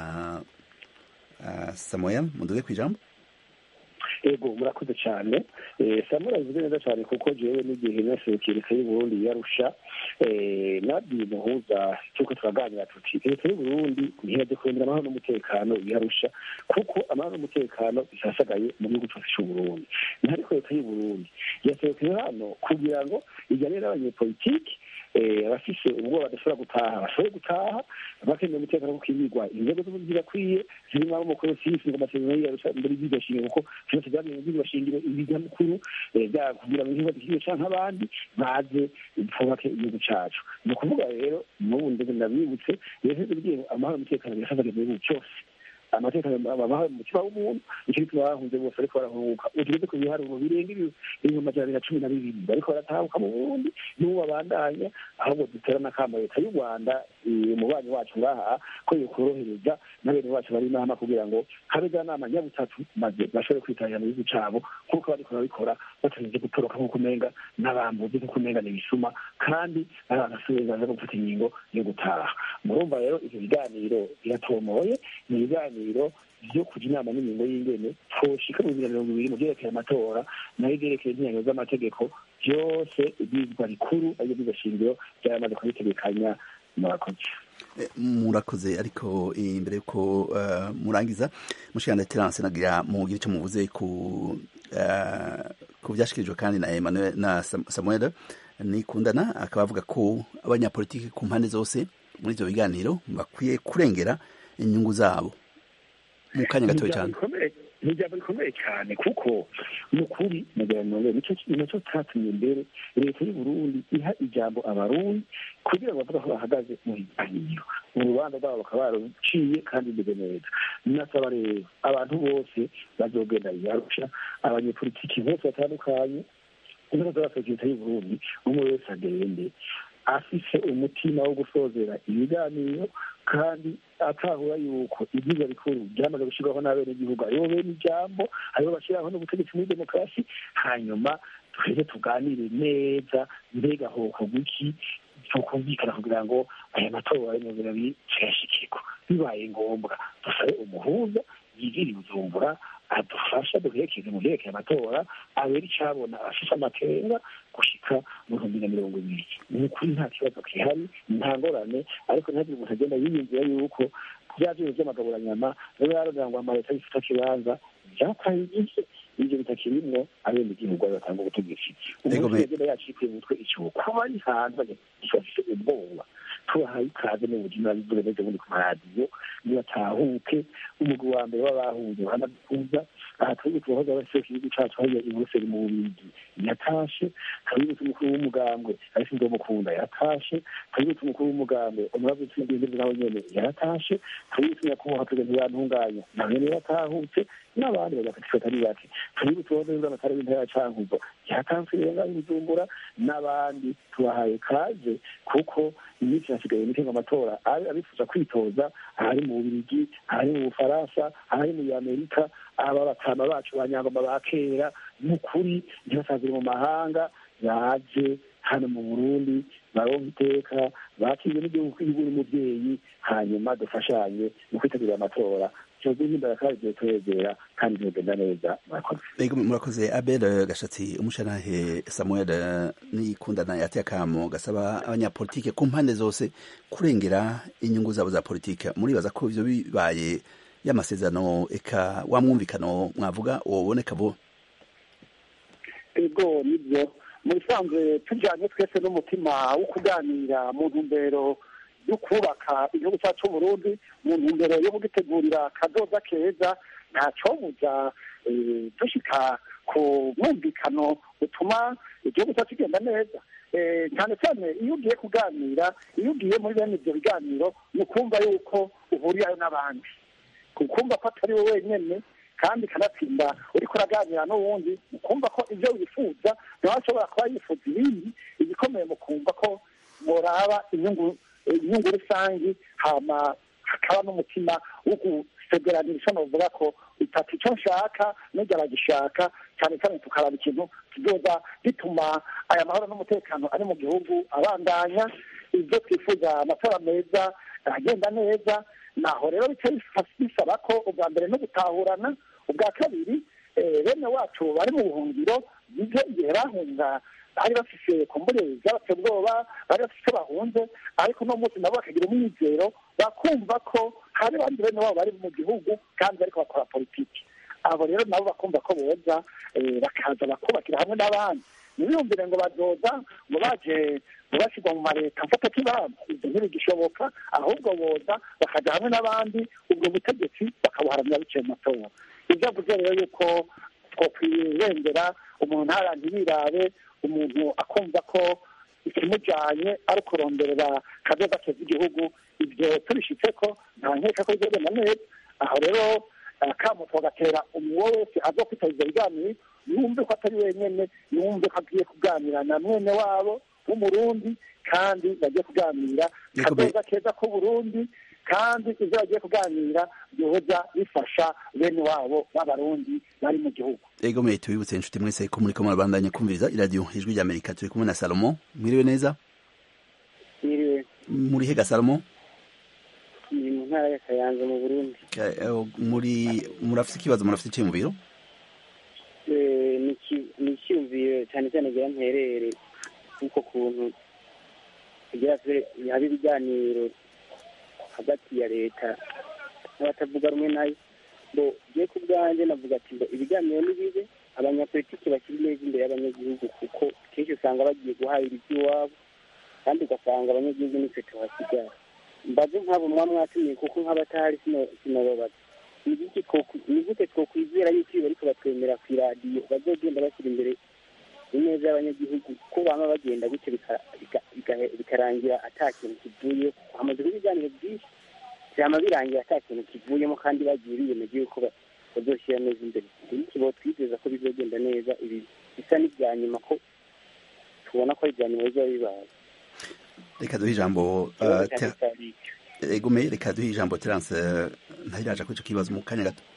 uh, samuel munduge kwijambo ego murakoze cyane Eh, samura bivuze neza cyane kuko jewe n'igihe naserukiye leta y'uburundi yarusha eh, nabwiye umuhuza cyuko turaganira tuti leta y'uburundi ntiyaje kurondera amahoro n'umutekano yarusha kuko amahoro n'umutekano bisasagaye mu gihugu cyose cy'uburundi ntariko leta y'uburundi yaserukiye hano kugira ngo ijyane n'abanyepolitiki eh, abafise ubwoba badashobora gutaha bashobore gutaha bakeneye umutekano wo kwimigwa inzego z'ubuvuzi zirakwiye zirimo abo mukuru sisi ngo amasezerano yarusha mbere y'iryo shingiro kuko byose byagiye mu byiryo shingiro ibigamukuru eh, bya kugira ngo igihugu gikwiye canke abandi baze twubake igihugu cacu ni ukuvuga rero n'ubu ndege ndabibutse rero bigiye amahoro n'umutekano birasabwa mu gihugu cyose amatekano abaho mu mutima w'umuntu nicyo gituma bahunze bose ariko barahunguka ugeze ku biharuro birenga ibi- ibihumbi amajana abiri na cumi na bibiri bariko baratahuka mu burundi n'ubu babandanya ahubwo dutera n'akamo leta y'u rwanda eh, umubanyi wacu ngaha ko yokorohereza na bene wacu bari inama kugira ngo habe za nama nyabutatu maze bashobore kwitabira mu gihugu cabo nk'uko bariko barabikora batarinze gutoroka nk'uko umenga n'abambuzi nk'uko umenga ni ibisuma kandi ari abantu bafite uburenganzira bwo gufata ingingo yo gutaha murumva rero ivyo biganiro biratomoye ni ibiganiro vyo kuja inama n'ingingo y'ingene twoshika mu bibiri na mirongo ibiri mu vyerekeye amatora nayo ivyerekeye inyanyo z'amategeko vyose ibyizwa rikuru arivyo by'igashingiro vyaramaze kubitegekanya murakoze Eh, murakoze ariko imbere yuko uh, murangiza mushiyantahe terance nagira mugire icyo muvuze ku uh, ku vyashikirijwe kandi na Emmanuel na Sam- Samuel nikundana akaba avuga ko abanyapolitiki ku mpande zose muri ivyo biganiro bakwiye kurengera inyungu zabo mu kanya gatoya cyane ni ijambo rikomeye cyane kuko ni ukuri nagira ngo nicyo nacyo cyatumye mbere leta y'u Burundi iha ijambo abarundi kugira ngo bavuge aho bahagaze mu biganiro urubanza rwabo bakaba baruciye kandi bimeze neza nasaba rero abantu bose bazogenda yarusha abanyepolitiki bose batandukanye inzego z'abaserukira leta y'u Burundi umwe wese agende afise umutima wo gusozera ibiganiro kandi atahura yuko ibyiza bikuru byamaze gushyirwaho n'abenegihugu aribo bene ijambo aribo bashyiraho n'ubutegetsi muri demokarasi hanyuma twese tuganire neza mbega hokorwa iki tukumvikana kugira ngo aya matora y'ibihumbi bibiri tuyashikirwa bibaye ngombwa dusabe umuhuza yigire bujumbura adufasha duherekeze mu byerekeye amatora abera icabona afise amakenga gushika mu bihumbi na mirongo ibiri ni ukuri nta kibazo gihari nta ngorane ariko ntihagire umuntu agenda yiyumvira yuko bya byose by'amagaburanyama biba yarondera ngo amaleta bifite ikibanza byataye igihe ibyo bitakirimwo abenegihugu batanga ubutegetsi umuntu wese agenda yacikuye umutwe ikibuga kuba ari hanze gifite ubwoba tubahaye ikaze mu buzima bivuze neza bundi ku maradiyo ntibatahuke umugwi wa mbere w'abahuye banadukuza aha twebwe tubahoza abaseruka igihugu cacu hariya i buruseli mu bubirigi yatashe twabibutse umukuru w'umugambwe arisinzwe mukunda yatashe twabibutse umukuru w'umugambwe umurava utsindiye nawe nyene yaratashe twabibutse nyakubahwa perezida ntibantunganya nawe nyene yaratahutse n'abandi bagafata atari bake twabibutse uwahoze ari amatara w'intara ya cankuzo yatanzwe rero ngaho i bujumbura n'abandi tubahaye kaze kuko iminsi hasigaye mike ngo amatora abe abifuza kwitoza ahari mu bubirigi ahari mu bufaransa ahari muri amerika aba batama bacu ba nyangoma ba kera n'ukuri ntibasazire mu mahanga baje hano mu burundi baronka iteka bakirwe n'igihugu kw'igihugu n'umubyeyi hanyuma dufashanye mu kwitegurira amatora twebwe nk'imbaraga kandi tugiye turegera kandi ntibigenda neza murakoze Ego murakoze Abel Gashatsi umushanahe Samuel Nikundana yateye akamo gasaba abanyapolitike ku mpande zose kurengera inyungu zabo za politike muribaza ko ivyo bibaye y'amasezerano eka wa mwumvikano mwavuga woboneka vuba ego nibyo mu bisanzwe tujyanye twese n'umutima wo kuganira mu ntumbero yo kubaka igihugu cyacu cy'uburundi mu ntumbero yo kugitegurira akadoza keza ntacobuza eh, dushika ku mwumvikano utuma igihugu cyacu kigenda neza Eh, cyane cyane iyo ugiye kuganira iyo ugiye muri bene ibyo biganiro ni ukumva yuko uhurirayo n'abandi ukumva ko atari wowe wenyine kandi kanatsinda uriko uraganira n'uwundi ukumva ko ibyo wifuza nawe ashobora kuba yifuza ibindi igikomeye mu kumva ko muraba inyungu inyungu rusange hama hakaba n'umutima wo gusezeranira novuga ko itatu icyo nshaka n'ujya aragishaka cyane cyane tukaraba ikintu kizoza gituma aya mahoro n'umutekano ari mu gihugu abandanya ibyo twifuza amatora meza agenda neza naho rero bica bisaba ko ubwa mbere no gutahurana ubwa kabiri eh, bene wacu bari mu buhungiro bize igihe bahunga bari bafise kumbure byabatse ubwoba bari bafise icyo bahunze ariko uno munsi nabo bakagira umwizero bakumva ko hari abandi bene wabo bari mu gihugu kandi bariko bakora politiki abo rero nabo bakumva ko boza eh, bakaza bakubakira hamwe n'abandi ntibiyumvire ngo bazoza ngo baje ngo bashyirwa mu mareta mfata kibamba ibyo ntibigishoboka ahubwo boza bakaja hamwe n'abandi ubwo butegetsi bakabuharanira biciye mu matora ibyo avuze rero yuko twokwirengera umuntu ntarangirirabe umuntu akumva ko ikimujyanye ari ukuronderera kadoda keza igihugu ibyo tubishitse ko nta nkeka ko bizogenda neza aho rero akamu tugatera uwo wese aza kwitaba ibyo biganiro yumve ko atari wenyine yumve ko agiye kuganira na mwene wabo w'umurundi kandi bagiye kuganira kadoda keza k'uburundi kandi ibyo bagiye kuganira byoza bifasha bene wabo b'abarundi bari mu gihugu ego mwe tubibutse inshuti mwese ko muriko murabandanya kumviriza iradiyo ijwi rya amerika turi kumwe na salomo mwiriwe neza Mwiriwe muri hega salomo ni mu ntara ya Kayanza mu Burundi Ka- eh, muri murafite ikibazo murafite icyiyumviro Eh, ni iki- ni icyumviro cyane cyane gira mperere kuko kuntu kugira se haba ibiganiro hagati ya leta n'abatavuga rumwe nayo ngo giye ku bwanjye navuga ati ngo ibiganiro ni bibe abanyapolitiki bashyira neza imbere y'abanyagihugu kuko kenshi usanga bagiye guhahira iby'iwabo kandi ugasanga abanyagihugu nitwe tuhasigara mbaze nk'abo mwa mwatumiye kuko nk'abatahari sino- sinobabaza ni gute two- ni gute twokwizera yuko iyo bariko batwemera ku iradiyo bazogenda bashyira imbere ineza y'abanyagihugu ko bama bagenda gutyo bika- bika- bika- bikarangira ata kintu kivuye hamaze kuba ibiganiro byinshi vyama birangira ata kintu kivuyemo kandi bagiye biyemeje yuko ba- bazoshyira neza imbere iki twizeza ko bizogenda neza ibi bisa n'ibya nyuma ko tubona ko ari ibya nyuma bizoba bibaye reka duhe ijambo eh, Ter- ego me reka duhe ijambo terance eh, ntayiraja kuri ico kibazo mu kanya gato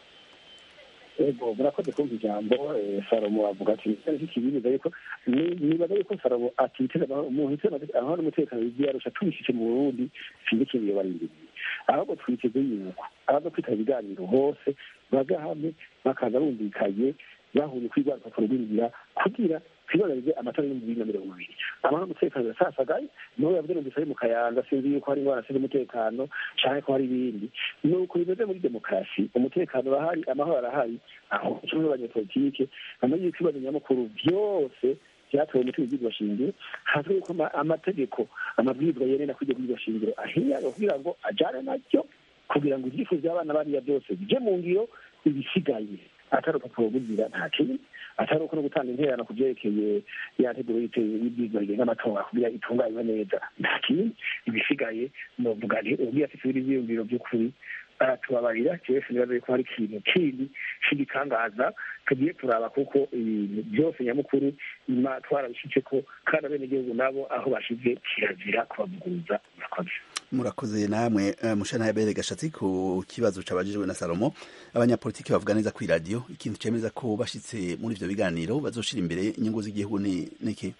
ego murakoze kumva ijambo eh, salomo avuga ati cyari kikibiriza yuko ni- nibaza yuko salomo atiteza amahoro- umuntu iteza amahoro n'umutekano w'ibyarusha tubishyize mu burundi sinzi ikintu iyo barindiriye ahubwo twiteze yuko abaza kwitaba ibiganiro hose baza hamwe bakaza bumvikanye bahuriye kuri rwa rupapuro rw'inzira kugira twibonanirize amatora y'ibihumbi bibiri na mirongo ibiri amahoro n'umutekano birasasagaye niho yavuze numvise ari mu kayanza sinzi yuko hari ingwara z'umutekano umutekano canke ko hari ibindi ni uko bimeze muri demokarasi umutekano urahari amahoro arahari aho kimwe n'abanyepolitike bamenye yuko ibibazo nyamukuru byose byatowe umuti w'ibyigwa shingiro hazwi yuko ama- amategeko amabwiriza yenena kujya kwigwa shingiro ahinyanywa kugira ngo ajane naryo kugira ngo ibyifuzo by'abana bariya byose bijye mu ngiro ibisigaye atari urupapuro rw'inzira nta kindi atari uko no gutanga intererano ku byerekeye ya nteguro y'ibyiza bigenga amatora kugira itunganywe neza nta kindi ibisigaye novuga nti ubwiye afite ibindi byiyumviro by'ukuri aratubabarira jewe nibaza yuko hari ikintu kindi cy'igitangaza tugiye turaba kuko ibintu byose nyamukuru ima twarabishyize ko kandi abenegihugu nabo aho bashize kirazira kubavuguruza murakoze murakoze namwe uh, mushana yabere gashatsi ku kibazo cabajijwe na Salomo abanyapolitiki bavuga neza ku radio ikintu cemeza ko bashitse muri ivyo biganiro bazoshira imbere inyungu z'igihugu ni niki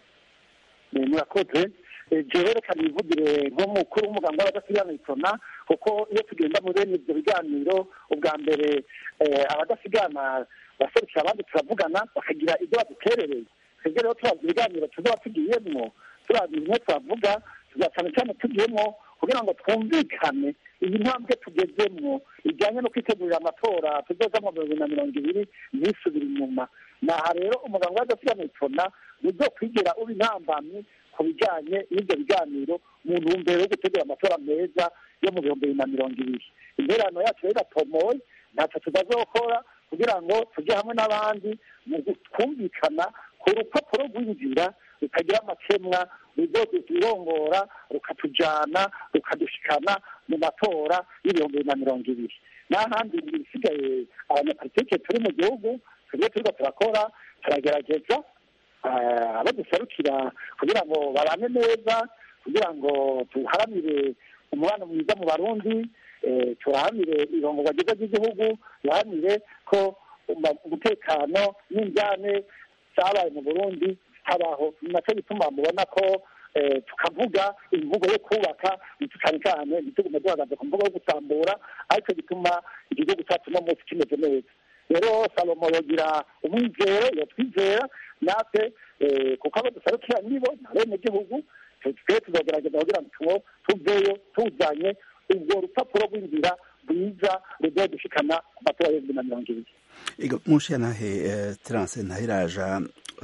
murakoze jewe reka nivugire nk'umukuru w'umuganga w'abadasigana itona kuko iyo tugenda muri bene ivyo biganiro ubwa mbere abadasigana baserukira abandi turavugana bakagira ibyo baduterereye twebwe rero turazi ibiganiro tuzoba tugiyemwo turazi bimwe turavuga cyane cyane tugiyemo kugira ngo twumvikane iyi ntambwe tugezemwo ijyanye no kwitegurira amatora tuzoza mu bibiri na mirongo ibiri ntisubire inyuma naha rero umuganga w'adasigana itona uzokwigira uba intambamyi ku bijyanye n'ibyo biganiro mu ntumbero yo gutegura amatora meza yo mu bihumbi bibiri na mirongo ibiri interano yacu rero iratomoye ntacyo tutazokora kugira ngo tujye hamwe n'abandi mu twumvikana ku rupapuro rw'inzira rutagira amakemwa rurongora rukatujyana rukadushikana mu matora y'ibihumbi bibiri na mirongo ibiri n'ahandi ibisigaye abanyapolitike turi mu gihugu tujye turiko turakora turagerageza abo duserukira kugira ngo babane neza kugira ngo tuharanire umubano mwiza mu barundi turahamire irongorwa ryiza ry'igihugu duharanire ko umutekano n'injyane zabaye mu burundi habaho nacyo gituma mubona ko tukavuga imvugo yo kubaka cyane cyane ntitugume duhagaze ku mvugo yo gusambura aricyo gituma igihugu cyacu no munsi kimeze neza rero salomo yogira umwizero yatwizera natwe kuko abo dusarukira nibo na bene gihugu twe tuzogerageza kugira ngo tuveyo tuzanye ubwo rupapuro rw'inzira rwiza rugiye gushikana ku matora y'ibihumbi na mirongo ibiri ego munshiya nahe terance ntahiraja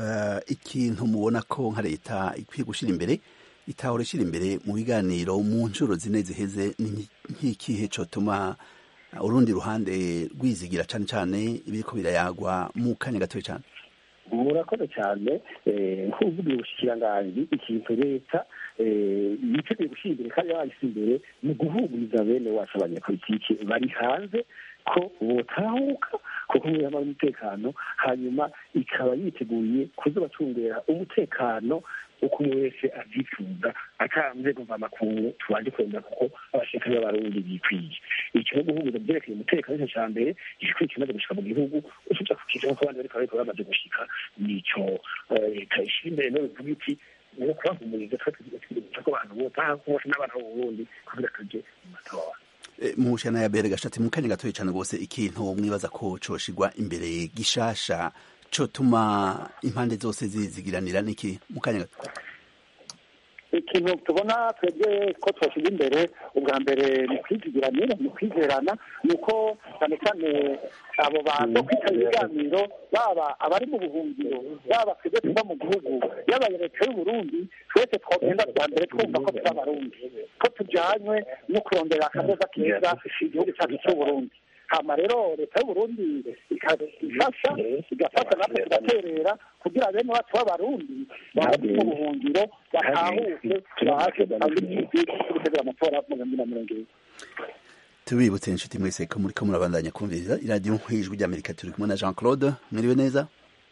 ikintu mubona ko nka leta ikwiye gushyira imbere itahora ishyira imbere mu biganiro mu nshuro zine ziheze nk'ikihe cyotuma urundi ruhande rwizigira cyane cyane ibiriko birayagwa mu kanya gatoya cyane murakoze cyane nk'uvuga ubushikiranganji ikintu leta yiteguye gushyira imbere kandi yabashyize imbere ni uguhumuriza bene wacu abanyapolitiki bari hanze ko botahuka kuko mwihama umutekano hanyuma ikaba yiteguye kuzobacungera umutekano uko umwe wese abyifuza atanze kuva amakungu tubanje kwemera kuko abashirikare b'abarundi bikwiye icyo no guhumuriza byerekeye umutekano nicyo cya mbere igikwiye kimaze gushika mu gihugu usuja kukiza nk'uko abandi bariko bariko bamaze gushika nico leta ishyira imbere no bivuga iti no kubahumuriza twe tugira ko abantu botaha bose n'abana b'uburundi kugira tuje mu matora mushana ya bere gashatsi mu kanya gatoya cyane rwose ikintu mwibaza ko coshigwa imbere gishasha cotuma impande zose zizigiranira niki mu kanya gato ikintu tubona twebwe ko twashyize imbere ubwa mbere ni kwizigiranira ni kwizerana ni uko cyane cyane abo bantu kwitaba ibiganiro baba abari mu buhungiro baba twebwe tuba mu gihugu yaba leta y'uburundi twese twogenda bwa mbere twumva ko turi abarundi ko tujyanywe no kurondera akadoza keza igihugu cyacu cy'uburundi hama rero leta y'uburundi ikafasha igafasha natwe tugaterera kugira bene wacu b'abarundi bari mu buhungiro batahuke baje gutegura amatora mu bihumbi na mirongo ibiri tubibutse inshuti mwese ko muri ko murabandanya kumviriza iradiyo nk'ijwi ry'amerika turi kumwe na jean claude mwiriwe neza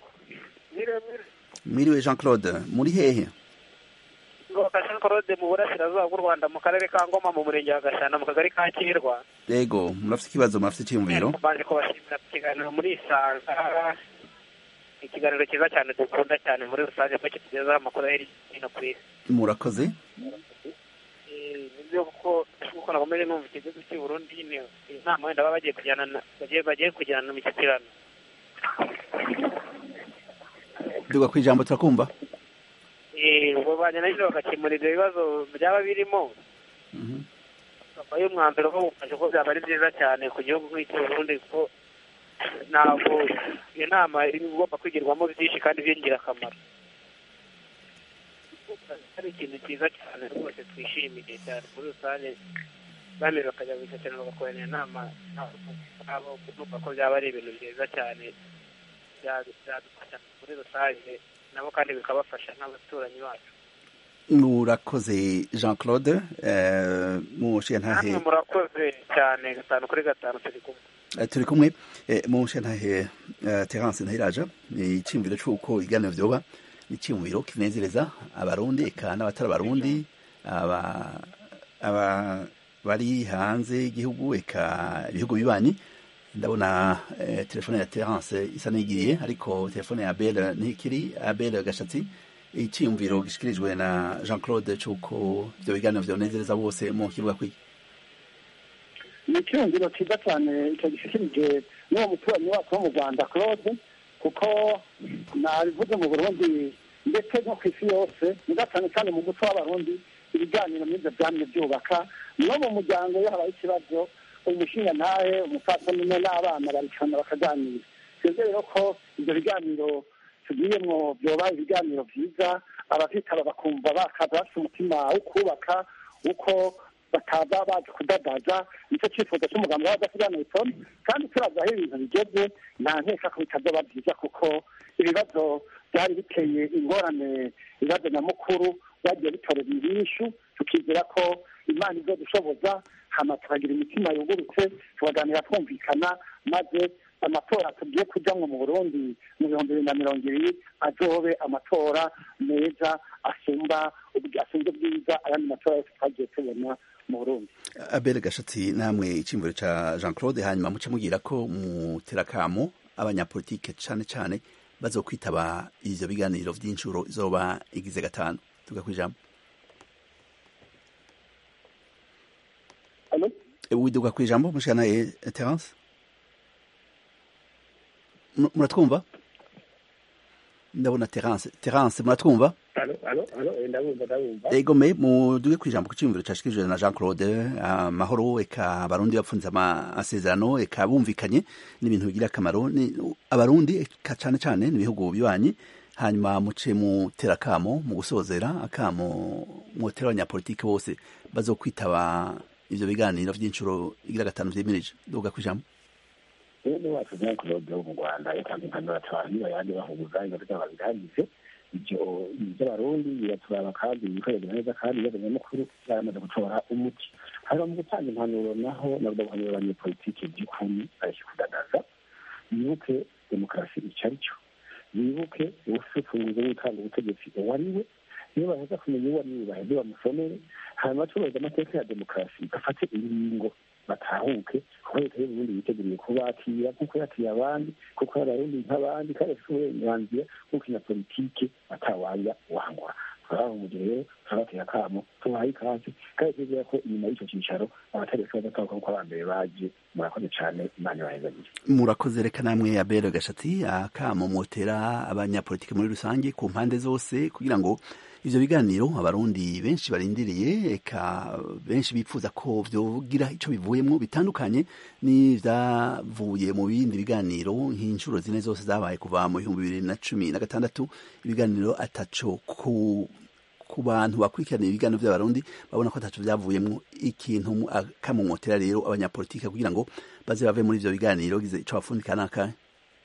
mwiriwe jean claude muri hehe jean claude mu burasirazuba bw'u rwanda mu karere ka ngoma mu murenge wa gashyana mu kagari ka kirwa yego murafite ikibazo murafite icyiyumviro mbanje kubashimira ku kiganiro muri isanga ikiganiro cyiza cyane dukunda cyane muri rusange ko kitugezaho amakuru hirya no hino ku isi murakoze nibyo kuko kuko nakomeje numva ikibazo cy'i burundi nyine inama wenda baba bagiye kujyana bagiye bagiye kujyana mu mishyikirano duga ku ijambo turakumva ubwo bajyana nyine bagakemura ibyo bibazo byaba birimo bakabaha umwanzuro ko bufashe ko byaba ari byiza cyane ku gihugu nk'icyo burundi kuko ntabwo iyo nama igomba kwigirwamo byinshi kandi by'ingirakamaro ari ikintu cyiza cyane rwose twishimiye cyane muri rusange bamwe bakajya gucecana bagakorana inama nabo kumva ko byaba ari ibintu byiza cyane byadufasha muri rusange nabo kandi bikabafasha nk'abaturanyi bacu murakoze jean claude mushiyantahe namwe murakoze cyane gatanu kuri gatanu turi kumwe turi kumwe mushiyantahe terence ntahiraja ni icyumviro cy'uko ibiganiro byoba ni icyumviro kinezereza abarundi eka n'abatari abarundi aba bari hanze y'igihugu eka ibihugu bibanyi ndabona telefone ya terence isa n'igiriye ariko telefone ya abel ntikiri abel gashatsi icyiyumviro gishyikirijwe na jean claude cy'uko ibyo biganiro byonezereza bose mu kibuga kwiga ni icyiyumviro cyiza cyane icyo gishyikirije n'uwo muturanyi wacu wo mu rwanda claude kuko nabivuze mu burundi ndetse no ku isi yose niba cyane cyane mu muco w'abarundi ibiganiro n'ibyo byamye byubaka no mu muryango iyo habaye ikibazo umushinga ntahe umupfasoni n'abana baricarana bakaganira twebwe rero ko ibyo biganiro tugiyemo byoba ibiganiro byiza abavitaba bakumva bakaza bafite umutima wo kubaka uko bataza baje kudadaza nicyo cyifuzo cy'umugambi w'abadasiganuye toni kandi turazi aho ibintu bigeze nta nkeka ko bitazoba byiza kuko ibibazo byari biteye ingorane ibibazo nyamukuru byagiye bitorera ibishu tukizera ko imana izo dushoboza hama tukagira imitima yungurutse tukaganira twumvikana maze amatora tugiye kujyamo mu burundi mu bihumbi bibiri na mirongo ibiri azobe amatora meza asumba asumba ubwiza ayandi matora yose twagiye tubona mu burundi abere gashatsi namwe icyumviro cya jean claude hanyuma muce mubwira ko muterakamo abanyapolitike cyane cyane bazokwitaba ivyo biganiro vy'inshuro izoba igize gatanu tuga kwijambo widuga kwijambo mushana terence muratwumva ndabona terence terence muratwumva ego me muduge kwijambo ku cyumviro cyashikirijwe na jean claude amahoro eka abarundi bapfunze amasezerano eka bumvikanye n'ibintu bigira akamaro abarundi eka cyane cyane n'ibihugu bibanyi hanyuma muce mutera akamo mu gusozera akamo mutera abanyapolitiki bose bazokwitaba ivyo biganiro vy'inshuro igira gatanu vyimirije duga kwijambo bene wacu jean claude wo mu rwanda yatanze impanuro cyane bayandi bahuguza ibibazo by'ababiganize ibyo iby'abarundi biraturaba kandi bikorera neza kandi ibibazo nyamukuru byaramaze gutora umuti hanyuma mu gutanga impanuro naho nabwo guhanura abanyepolitiki by'ukuri bareke kudadaza bibuke demokarasi icyo ari cyo bibuke ubusefunguzo bw'utanga ubutegetsi uwo ari we niyo baheza kumenya uwo ari we baheze bamusomere hanyuma tubahiriza amateka ya demokarasi bafate ingingo batahuke kuko leta y'uburundi yiteguriye kubakira nk'uko yakiriye abandi kuko abarundi nk'abandi kandi bafite uburenganzira bwo gukina politike atawanja wangura turaba mu gihe rero turabatera akamo tubahaye ikaze kandi twizera ko inyuma y'icyo cyicaro abatari bashobora gutahuka kuko abambere baje murakoze cyane imana ibahezagire murakoze reka namwe abere gashati akamo mutera abanyapolitiki muri rusange ku mpande zose kugira ngo ivyo biganiro abarundi benshi barindiriye eka benshi bipfuza ko vyogira ico bivuyemwo bitandukanye n'ivyavuye mu bindi biganiro nk'inshuro zine zose zabaye kuva mu bihumbi bibiri na cumi na gatandatu ibiganiro ataco ku ku bantu bakurikirana ibiganiro vy'abarundi babona ko ataco vyavuyemwo ikintu akamumotera rero abanyapolitike kugira ngo baze bave muri ivyo biganiro gize ico bafundika n'akahe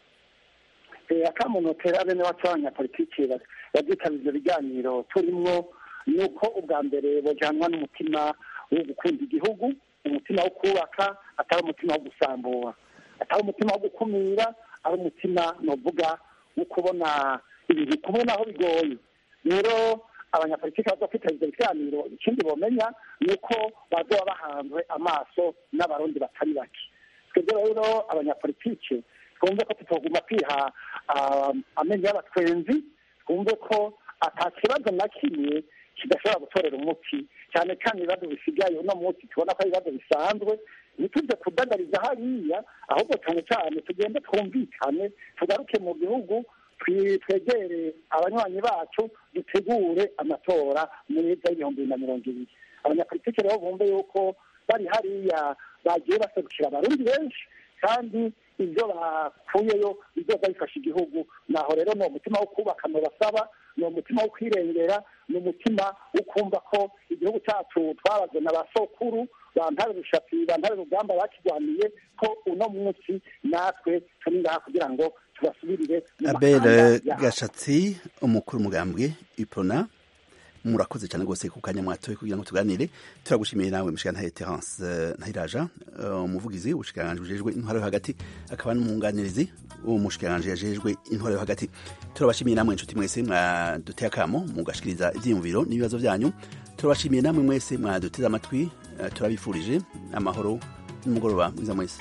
akamunotera bene wacu abanyapolitiki bazitabira ivyo biganiro turimwo ni uko ubwa mbere bojanwa n'umutima wo gukunda igihugu umutima wo kubaka atari umutima wo gusambura atari umutima wo gukumira ari umutima novuga wo kubona ibintu kubona aho bigoye rero abanyapolitiki baza kwitabira ivyo biganiro ikindi bomenya ni uko bazoba bahanzwe amaso n'abarundi batari bake twebwe rero abanyapolitiki twumve ko tutaguma kwiha amenyo y'abatwenzi twumve ko ata kibazo na kimwe kidashobora gutorera umuti cyane cyane ibibazo bisigaye uno munsi tubona ko ari ibibazo bisanzwe ntitujye kudagariza hariya ahubwo cyane cyane tugende twumvikane tugaruke mu gihugu twegere abanywanyi bacu dutegure amatora meza y'ibihumbi bibiri na mirongo ibiri abanyapolitiki rero bumve yuko bari hariya bagiye baserukira abarundi benshi kandi ibyo bakuyeyo bizoza bifasha igihugu naho rero ni umutima wo kubaka basaba ni umutima wo kwirengera ni umutima wo kumva ko igihugu cyacu twabaze na ba sokuru bantare rushapi bantare rugamba bakirwaniye ko uno munsi natwe turi ngaha kugira ngo tubasubirire mu abel mahanga yabo. gashatsi umukuru umugambwe ipona murakoze cyane rwose ku kanya mwatoye kugira ngo tuganire turagushimiye nawe mushikana Terence eh, Ntahiraja eh, umuvugizi ubushikiranganje bujejwe intwaro yo hagati akaba n'umwunganirizi w'umushikiranganje yajejwe intwaro yo hagati turabashimiye namwe inshuti mwese mwaduteye akamo mugashikiriza ivyiyumviro n'ibibazo byanyu turabashimiye namwe mwese mwaduteze amatwi eh, turabifurije amahoro n'umugoroba mwiza mwese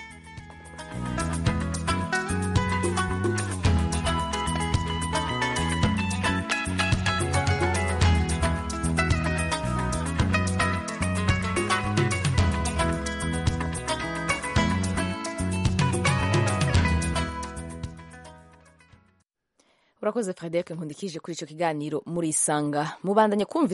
urakoze frederic nkundikije kuri icyo kiganiro murisanga mubandanye kumva